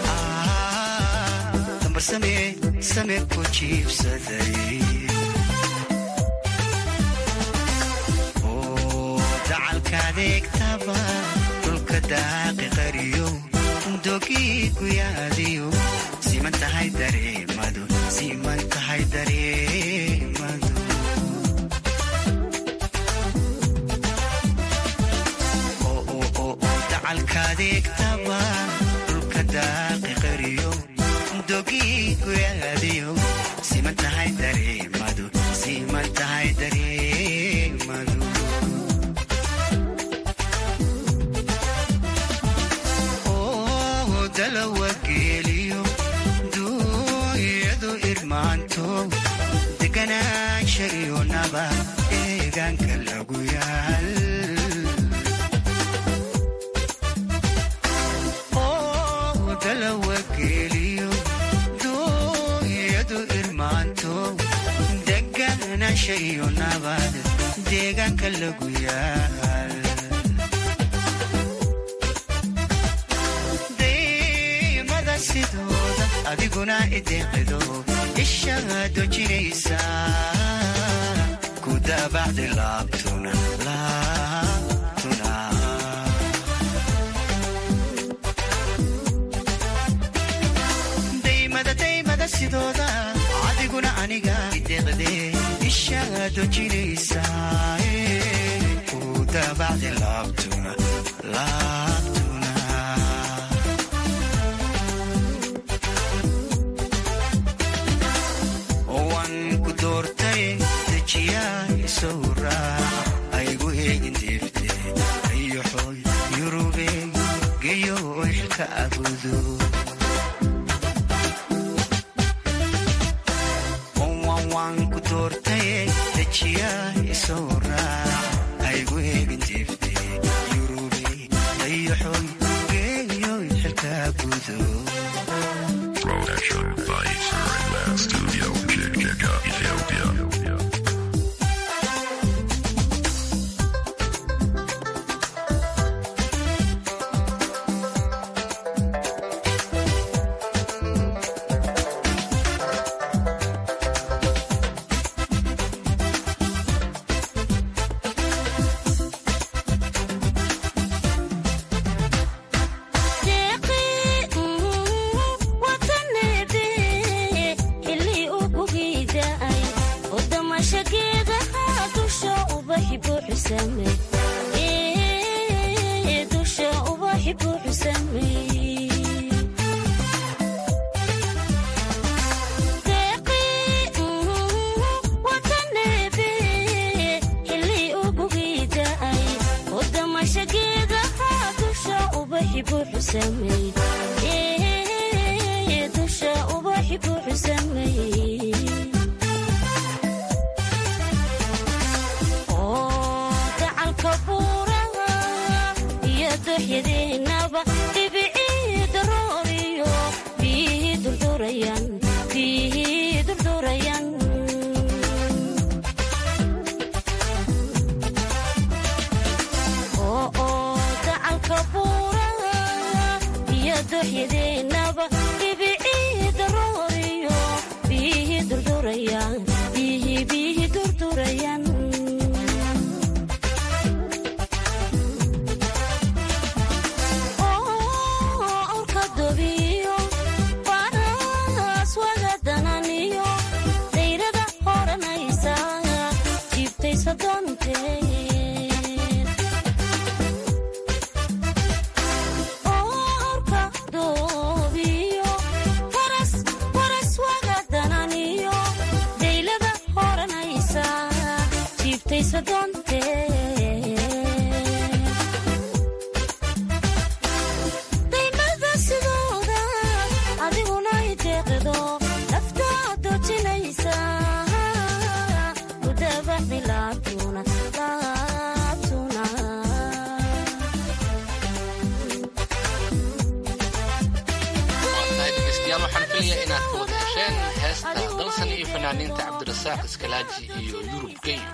dambarsame same ku jiibsaday dacalkaadeegtaba dhulka daaqi qariyo dogii guyaadiyo siman tahay dareemadu siman tahay dareemadu dacalkaadeegtaba dhulka daaqi qariyo dogii guyaadiyo siman tahay dareemadu siman tahay dareemadu dalawageeliyo duunyadu irmaanto deganaansha iyo naba deegaanka lagu yaal dalawageeliyo duunyadu irmaanto deganaansha iyo nabad deegaanka lagu yaal sidooda adiguna ideecido ishaado jiraysa ku daabacdi laabtuna laabtuna daymada daymada sidooda adiguna aniga ideqde ishaado jiraysa ku daabacdi laabtuna laabtuna waan ku doortay dejiyaa isou raac aygu eegin deefte iyo xooy yurube geyo xilka abudo waan ku doortay dejiyaa isou raac aygu eegin deefte yurube iyo xooy geyo xilka abudo Production by Surrender Studio, Jakarta, Ethiopia. waxaan filaya inaad ka wada hesheen heesta dalsan iyo fanaaniinta cabdirasaaq iskalaaji iyo yurub kenya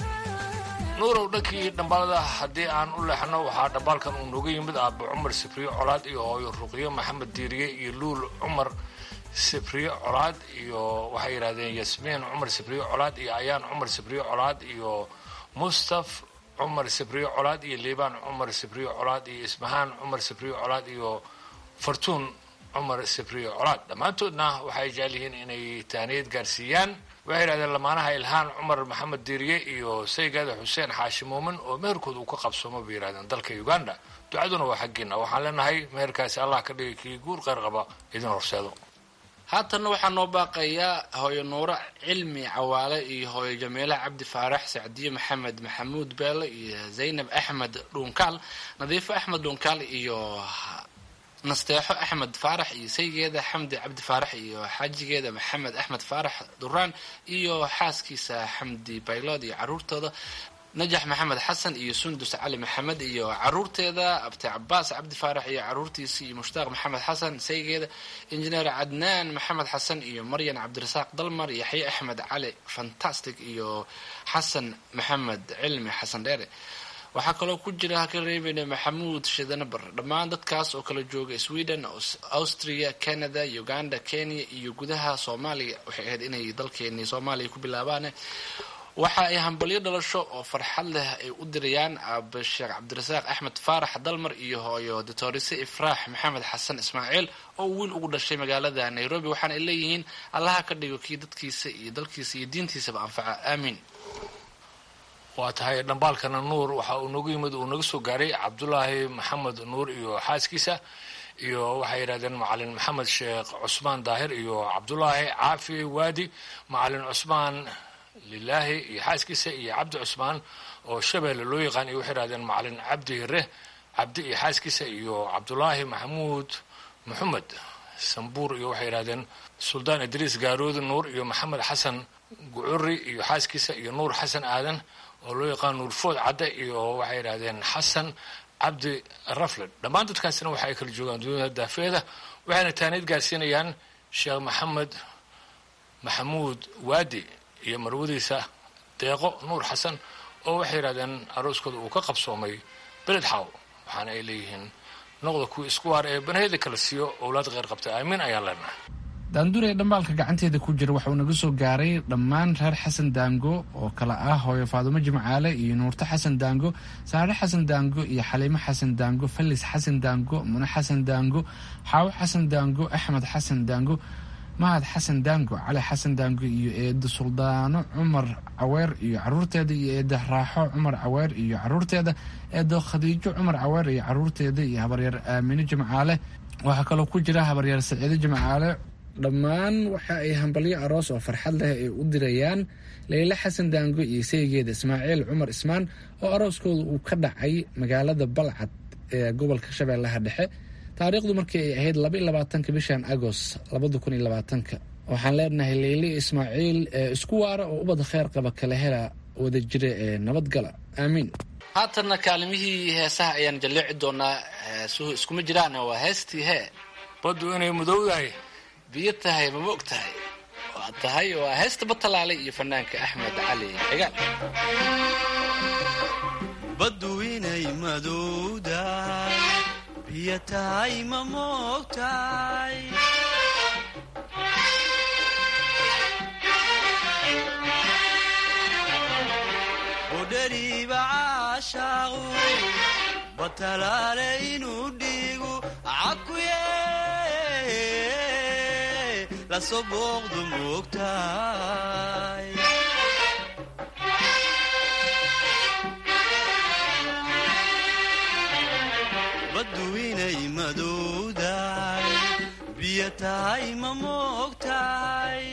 nuurow dhankii dhambaalada haddii aan u leexno waxaa dhambaalkan uu nooga yimid aabbo cumar sifriye colaad iyo hooyo ruqyo maxamed diiriye iyo luul cumar sifriye colaad iyo waxay yidhahdeen yasmiin cumar sifriye colaad iyo ayaan cumar sifriye colaad iyo mustaf cumar sifriye colaad iyo liibaan cumar sifriye colaad iyo ismahaan cumar sifriye colaad iyo fartuun cumar sifriye colaad dhammaantoodna waxay jecel yihiin inay taaniyad gaarsiiyaan waxay yidhahdeen lamaanaha ilhaan cumar maxamed diiriye iyo saygaada xuseen xaashi muumin oo meherkooda uu ka qabsoomo bay yidhahdeen dalka uganda ducaduna waa xaggiina waxaan leenahay meherkaasi allah ka dhigay kii guur qeyr qaba idin horseedo haatanna waxaa noo baaqayaa hooyo nuuro cilmi cawaale iyo hooyo jameele cabdi faarax sacdiye maxamed maxamuud beele iyo zaynab axmed dhuunkaal nadiifo axmed dhuunkaal iyo nasteexo axmed faarax iyo saygeeda xamdi cabdi faarax iyo xaajigeeda maxamed axmed faarax duraan iyo xaaskiisa xamdi baylod iyo caruurtooda najax maxamed xasan iyo sundus cali maxamed iyo caruurteeda abti cabaas cabdi faarax iyo caruurtiisi iyo mushtaaq maxamed xasan saygeeda injineer cadnaan maxamed xasan iyo maryan cabdirasaaq dalmar yaxye axmed cali fantastic iyo xasan maxamed cilmi xasan dheere waxaa kaloo ku jira haka reebeyna maxamuud shidanabar dhammaan dadkaas oo kala jooga sweden austria canada uganda kenya iyo gudaha soomaaliya waxay ahayd inay dalkeenii soomaaliya ku bilaabaan waxa ay hambalyo dhalasho oo farxad leh ay u dirayaan aabe sheekh cabdirasaaq axmed faarax dalmar iyo hooyo doctorise ifraax maxamed xasan ismaaciil oo wiil ugu dhashay magaalada nairobi waxaana ay leeyihiin allaha ka dhigo kii dadkiisa iyo dalkiisa iyo diintiisaba anfaca aamiin waa tahay dhambaalkana nuur waxa uu noogu yimid uu naga soo gaaray cabdulaahi maxamed nuur iyo xaaskiisa iyo waxay yidhahdeen macalin maxamed sheekh cusmaan daahir iyo cabdulaahi caafi waadi macalin cusmaan lilaahi iyo xaaskiisa iyo cabdi cusmaan oo shabeelle loo yaqaan iyo waxay yidhahdeen macalin cabdi hire cabdi iyo xaaskiisa iyo cabdulaahi maxamuud maxamed sambuur iyo waxay yidhahdeen suldaan idriis gaaroodi nuur iyo maxamed xasan gucuri iyo xaaskiisa iyo nuur xasan aadan oo loo yaqaan nuur food cadde iyo waxay yidhahdeen xasan cabdi rafled dhammaan dadkaasina waxa ay kala joogaan dunyada daafeeda waxayna taaniid gaarsiinayaan sheekh maxamed maxamuud waadi iyo marwadiisa deeqo nuur xasan oo waxay yidhahdeen arooskooda uu ka qabsoomay beled xaw waxaana ay leeyihiin noqda kuwii isku waar ee banaheda kala siiyo owlaad kheyr qabta aamiin ayaan leenahay daanduray dhambaalka gacanteeda ku jira waxa uu naga soo gaaray dhammaan reer xasan daango oo kale ah hooyo faadumo jimcaale iyo nuurto xasan daango saare xasan daango iyo xaliimo xasan daango falis xasan daango mune xasan daango xaawo xasan daango axmed xasan daango mahad xasan daango cali xasan daango iyo eedo suldaano cumar caweer iyo caruurteeda iyo eedo raaxo cumar caweer iyo caruurteeda eedo khadiijo cumar caweer iyo caruurteeda iyo habaryaer aamino jimcaale waxaa kaloo ku jira habaryaer saciido jimcaale dhammaan waxa ay hambalyo aroos oo farxad leh ay u dirayaan leyle xasan daango iyo saygeeda ismaaciil cumar ismaan oo arooskooda uu ka dhacay magaalada balcad ee gobolka shabeellaha dhexe taariikhdu markii ay ahayd labaiyo labaatanka bishan agost labada kun iyo labaatanka waxaan leenahay leyle ismaaciil isku waara oo ubad kheyr qaba kala hela wada jira ee nabadgala aamiin haatanna kaalimihii heesaha ayaan jalleeci doonaa heesuhu iskuma jiraan waa heestii hee baddu inay mudowdahay biyo tahay ma moog tahay waa tahay waa heesta batalaale iyo fanaanka axmed cali xigaal baddu inay madowdahay biyo tahay ma moogtahay budhariiba caashaaqu batalaale inuu dhiigu cakuye lasoo booqdu moogtahay baddu inay madowdahay biyo tahay ma moogtahay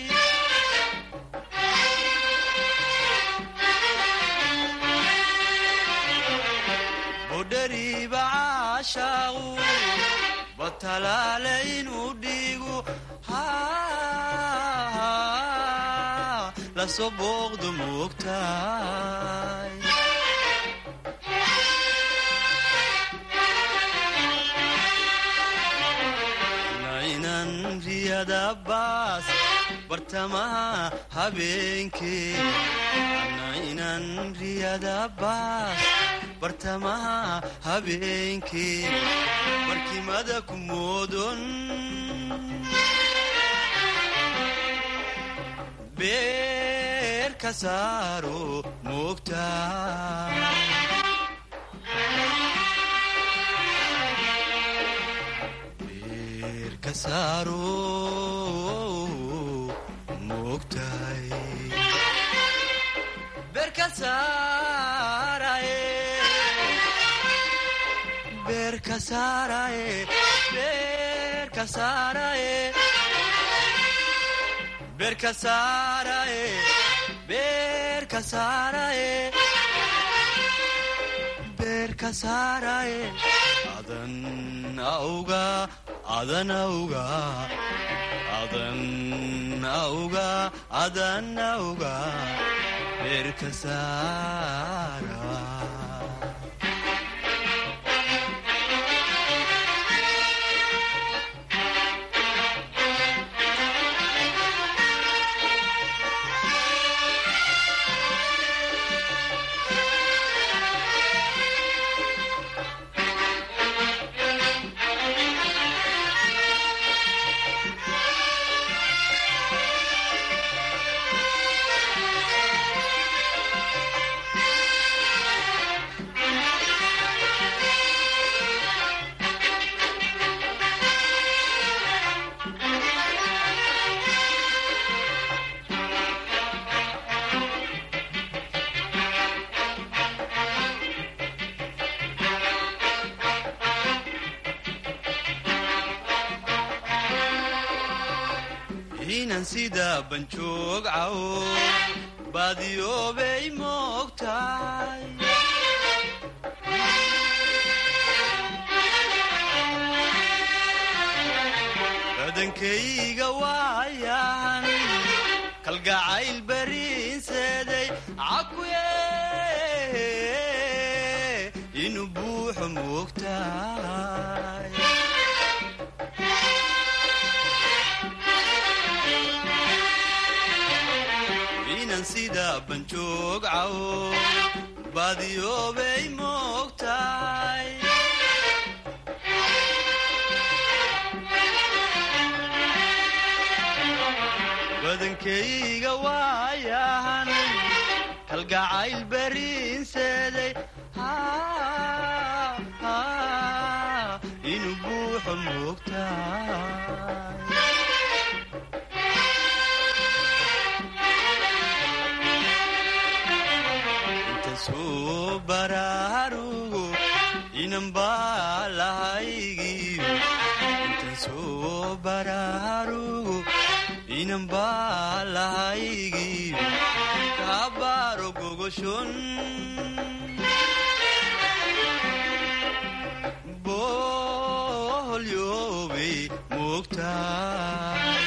budhariiba caashaaqu batalaale inuu dhiigu lasoo booqdu moogtahay naynan riyada baas bartamaha habeenkee naynan riyada baas bartamaha habeenkee barkimada ku moodon beer ka saaro moogtahay beer ka saaro moogtahay beer ka saaraye beer ka saaraye beer ka saaraye beerka saaraye beerka saaraye beerka saaraye adan auga adan auga adan auga adan auga beerka saara inan sida banjoog cawo baadiyoobay moogtahay badankayga waayan kalgacayl bariinseeday cakuye inuu buuxo moogtahay inan sida banjoog cawo baadiyoobay moogtahay badankayga waayahan kalgacayl bariinseeday inuu buuxo moogtahay intasoo baraarugo inan baalahaygiyo intasoo baraarugo inan baalahaygiyo kaabaaro gogoshon boholyoobay moogtahay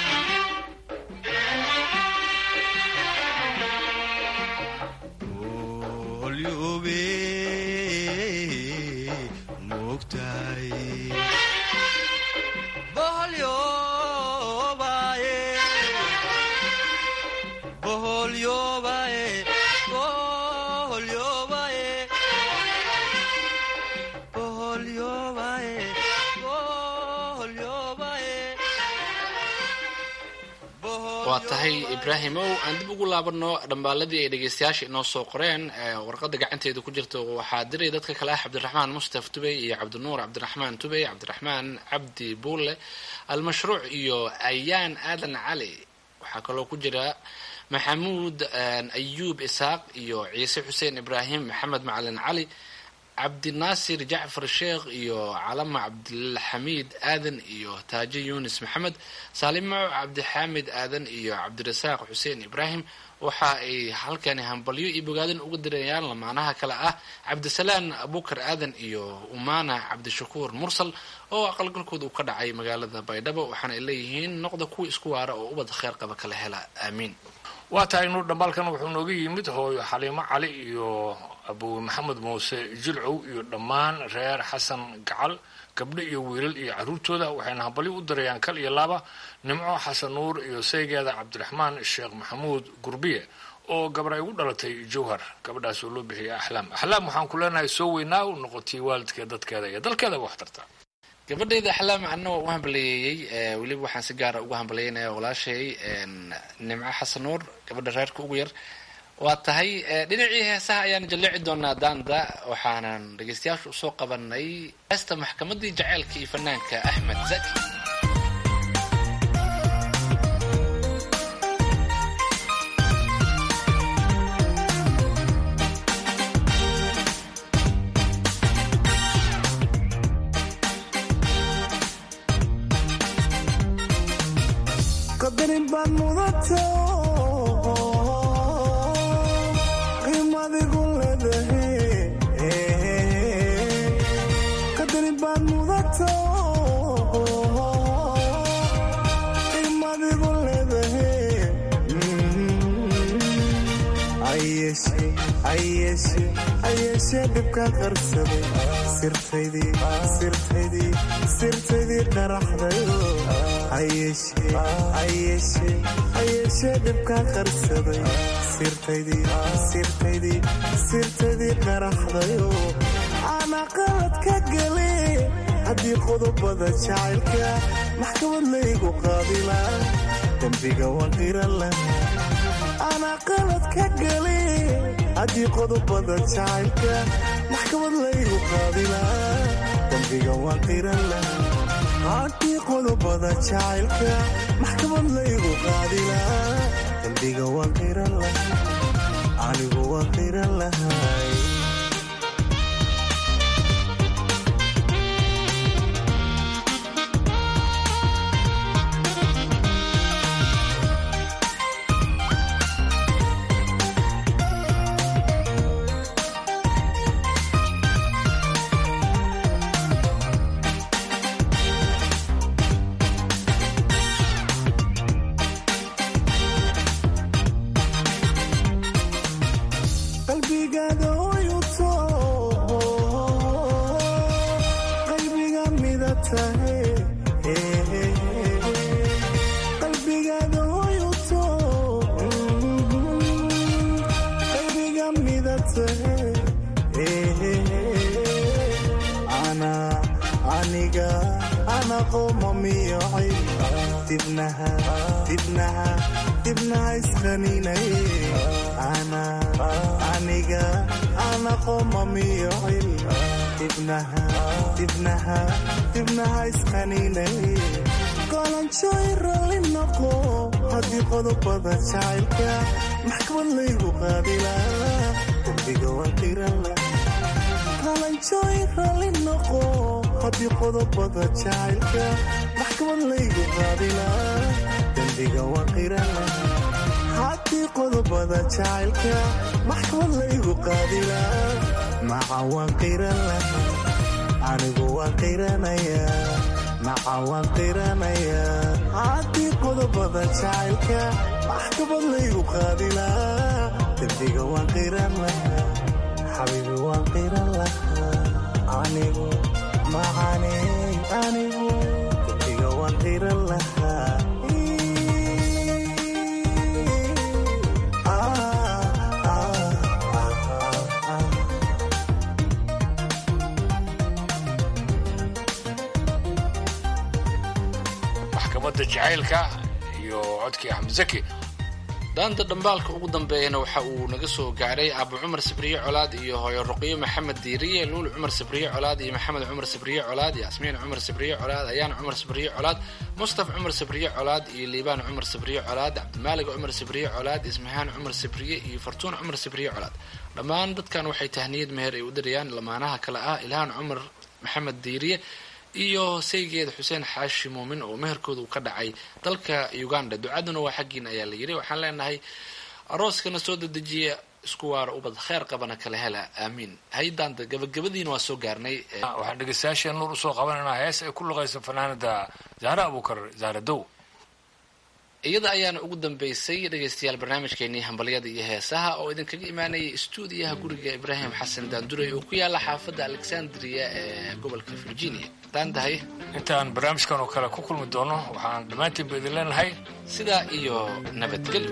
waa tahay ibraahimow aan dib ugu laabano dhambaaladii ay dhegeystayaasha inoo soo qoreen warqada gacanteeda ku jirta waxaa diray dadka kale ah cabdiraxmaan mustaf tubey iyo cabdinuur cabdiraxmaan tubey cabdiraxmaan cabdi buulle almashruuc iyo ayaan aadan cali waxaa kaloo ku jira maxamuud ayuub isaaq iyo ciise xuseen ibraahim maxamed macalin cali cabdinaasir jacfar sheekh iyo calama cabdilxamiid aadan iyo taaje yunis maxamed saalimo cabdixaamid aadan iyo cabdirasaaq xuseen ibraahim waxa ay halkani hambalyo iyo bogaadin uga dirayaan lamaanaha kale ah cabdisalaan abukar aadan iyo umana cabdishakuur mursal oo aqalgalkooda uu ka dhacay magaalada baydhabo waxaana ay leeyihiin noqda kuwa isku waara oo ubad kheer qaba kala hela aamiin waa tahay nuur dhambaalkan wuxuu nooga yimid hooyo xaliimo cali iyo abuwe maxamed muuse jilcow iyo dhammaan reer xasan gacal gabdho iyo wiilal iyo caruurtooda waxayna hambalyo u dirayaan kal iyo laaba nimco xasan nuur iyo saygeeda cabdiraxmaan sheekh maxamuud gurbiye oo gabar ay ugu dhalatay jowhar gabadhaas oo loo bixiyay axlaam axlaam waxaan ku leenahay soo weynaa u noqotay waalidkeed dadkeeda iyo dalkeeda wax tarta gabadhayda axlaam anna waa u hambaleeyey weliba waxaan si gaara uga hambaleynaya walaashay nimco xasan nuur gabadha reerka ugu yar waa tahay dhinacii heesaha ayaan jalleeci doonaa daanda waxaanan dhegeystayaasha usoo qabanay heesta maxkamadii jaceylka iyo fanaanka axmed zaki qadarin baad mudato qiimadigu leedahay qadarin baad mudato qiimadigu leedahay ayeeshee dhibka qarsaday sirtaydii sirtaydii sirtaydii dharaxdayo ayeeshee dhibka qarsaday sirtaydii sirtaydii sirtaydii dharaxdayo ana qalad ka gale haddii qodobada jacaylka maxkamad laygu qaadila dembiga waan qiran lah ana qalad ka gale haddii qodobada jacaylka maxkamad laygu qaadila dembiga waan qiran lah haddii qodobada jacaylka maxkamad laygu qaadila dembiga waan qiran lah anigu waan qiran lahay tahe qalbigaada hoyuto qalbiga mida tahe ana aniga ana qomamiyocay dibnaha dibnaha dibnaha isqaninay ana aniga ana qomamiyocil dibnaha dibnaha dibnaha isqaninay qolanjoy ralli noqo haddii qodobada jacaylka maxkamad laygu qaadilaa dembiga waa qirala qalanjoy ralli noqo haddii qodobada jacaylka maxkamad laygu qaadilaa dembiga waa qirala haddii qodobada jacaylka maxkamad laygu qaadilaa maca waan qirala anigu waan qiranayaa maca waan qiranayaa haddii qodobada jacaylka maxkamad laygu qaadilaa dembiga waan qiran lahaa xabiibi waan qiran lahaa anigu macane anigu dembiga waan qiran lahaa maxkamadda jacaylka iyo codkii axmed zaki daanta dhambaalka ugu dambeeyana waxa uu naga soo gaaray abu cumar sabriye colaad iyo hooyo ruqiyo maxamed diiriye luul cumar sabriye colaad iyo maxamed cumar sabriye colaad yasmiin cumar sabriye colaad ayaan cumar sabriye colaad mustaf cumar sabriye colaad iyo liibaan cumar sabriye colaad cabdimaalig cumar sabriye colaad ismahaan cumar sabriye iyo fartuun cumar sabriye colaad dhammaan dadkan waxay tahniyad meher ay u dirayaan lamaanaha kale ah ilhaan cumar maxamed diiriye iyo saygeeda xuseen xaashi muumin oo meherkooda uu ka dhacay dalka uganda ducaduna waa xaggiina ayaa la yidhi waxaan leenahay arooskana soo dedejiya isku waara ubad kheer qabana kala hela aamiin haydaanta gabagabadiina waa soo gaarnay waxaan dhegeystayaasheen nuur usoo qabanaynaa hees ay ku luqayso fanaanada zahra abuukar zahra dow iyada ayaana ugu dambeysay dhegaystayaal barnaamijkeenii hambalyada iyo heesaha oo idinkaga imaanayay stuudiyaha guriga ibraahim xasan daanduray oo ku yaala xaafadda alexandria ee gobolka virginia daan tahay intaan barnaamijkan oo kale ku kulmi doono waxaan dhammaantiinba idin leenahay sidaa iyo nabadgelyo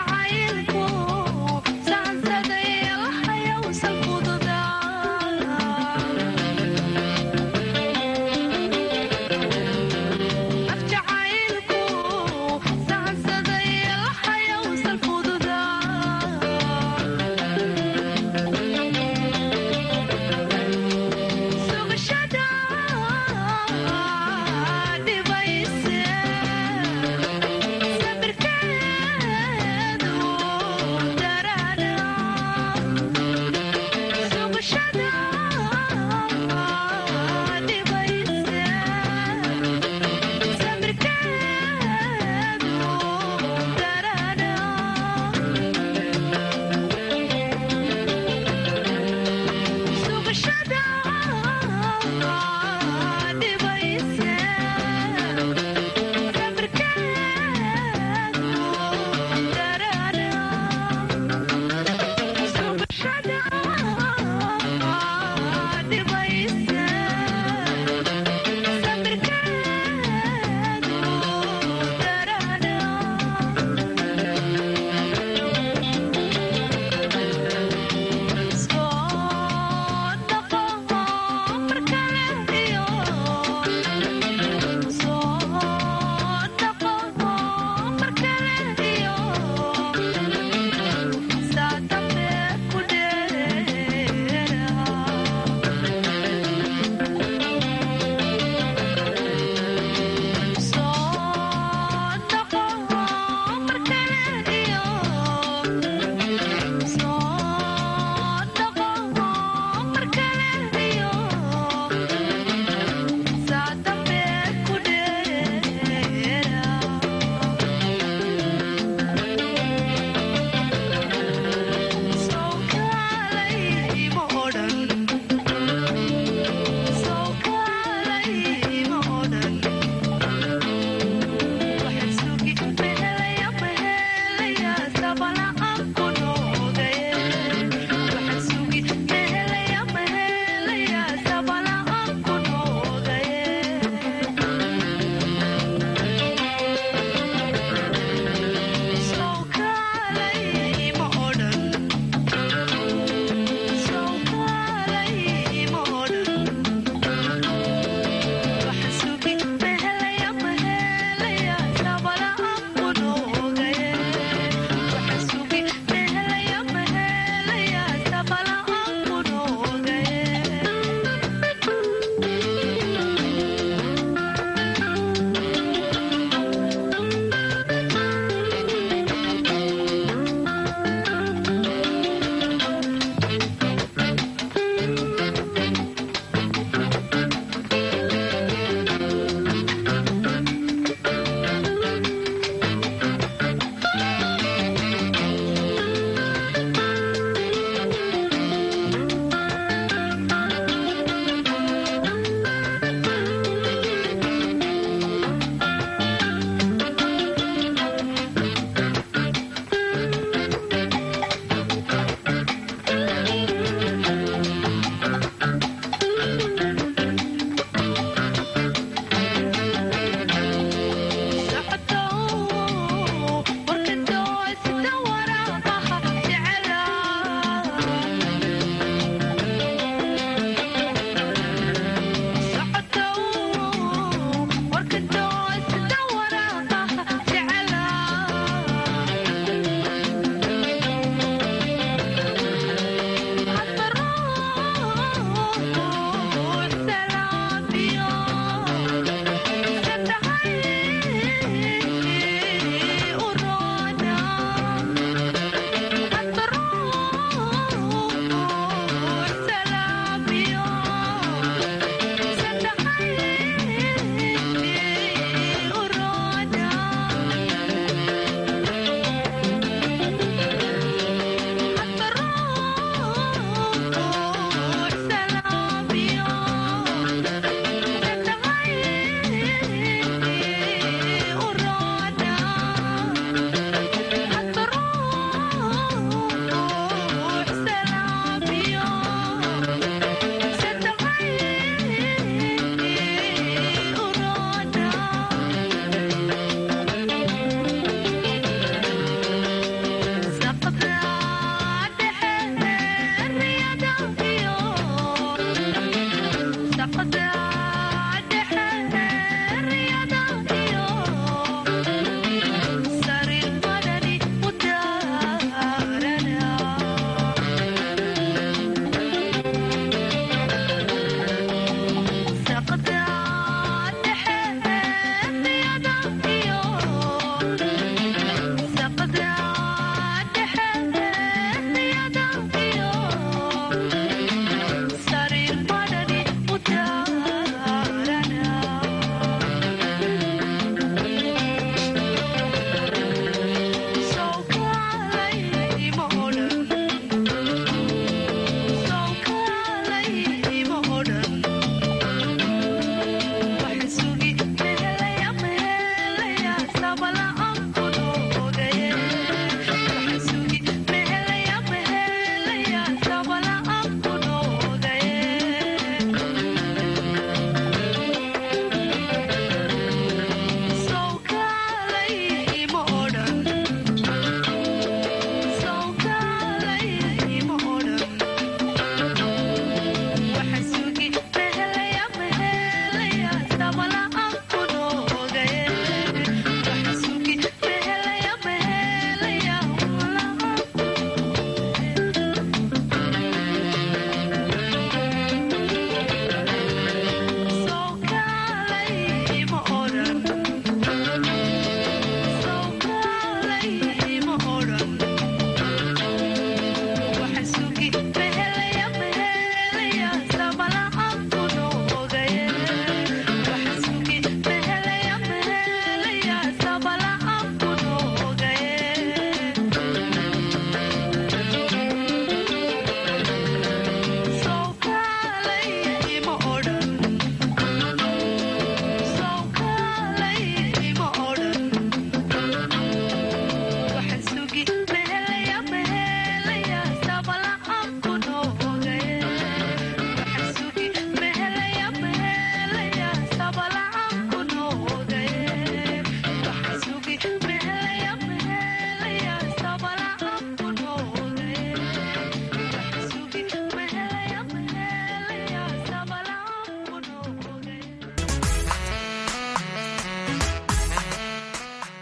jacaylku saansaday waxayowsan fududaa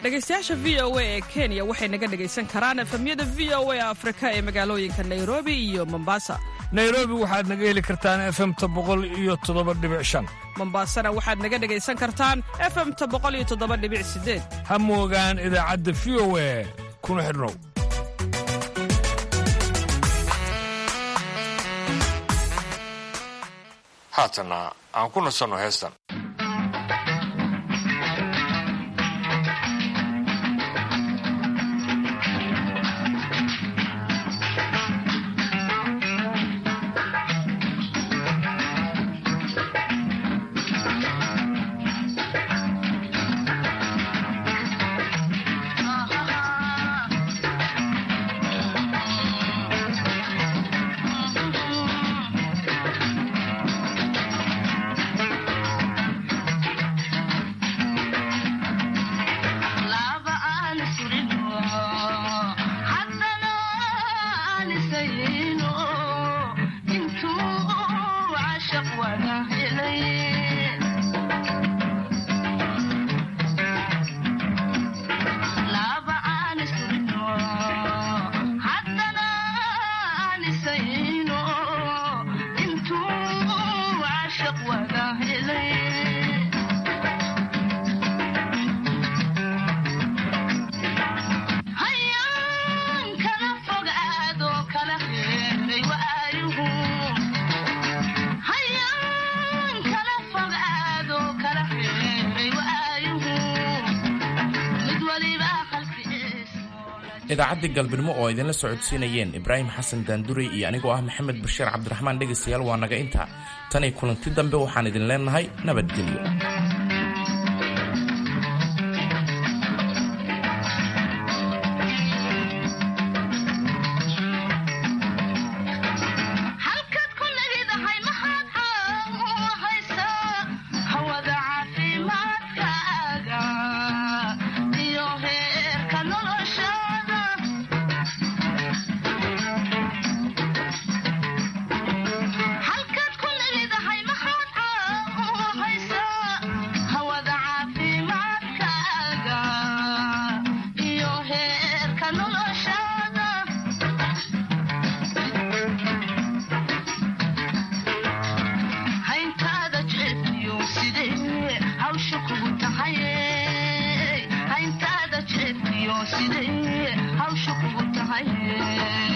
dhegaystayaasha v o a ee kenya waxay naga dhegaysan karaan efemyada v o a afrika ee magaalooyinka nairobi iyo mombasa nairobi waxaad naga heli kartaan efemta boqol iyo toddoba dhibic shan mombasana waxaad naga dhegaysan kartaan efemta boqol iyo toddoba dhibic sideed ha moogaan idaacadda v o a kuna xidhnow haatana aan ku nasanno heestan idaacaddii galbinimo oo idinla socodsiinayeen ibraahim xasan daanduray iyo anigoo ah maxamed bashiir cabdiraxmaan dhegaystayaal waa naga intaa tanay kulanti dambe waxaan idin leenahay nabadgelyo sidee hawsha kugu tahay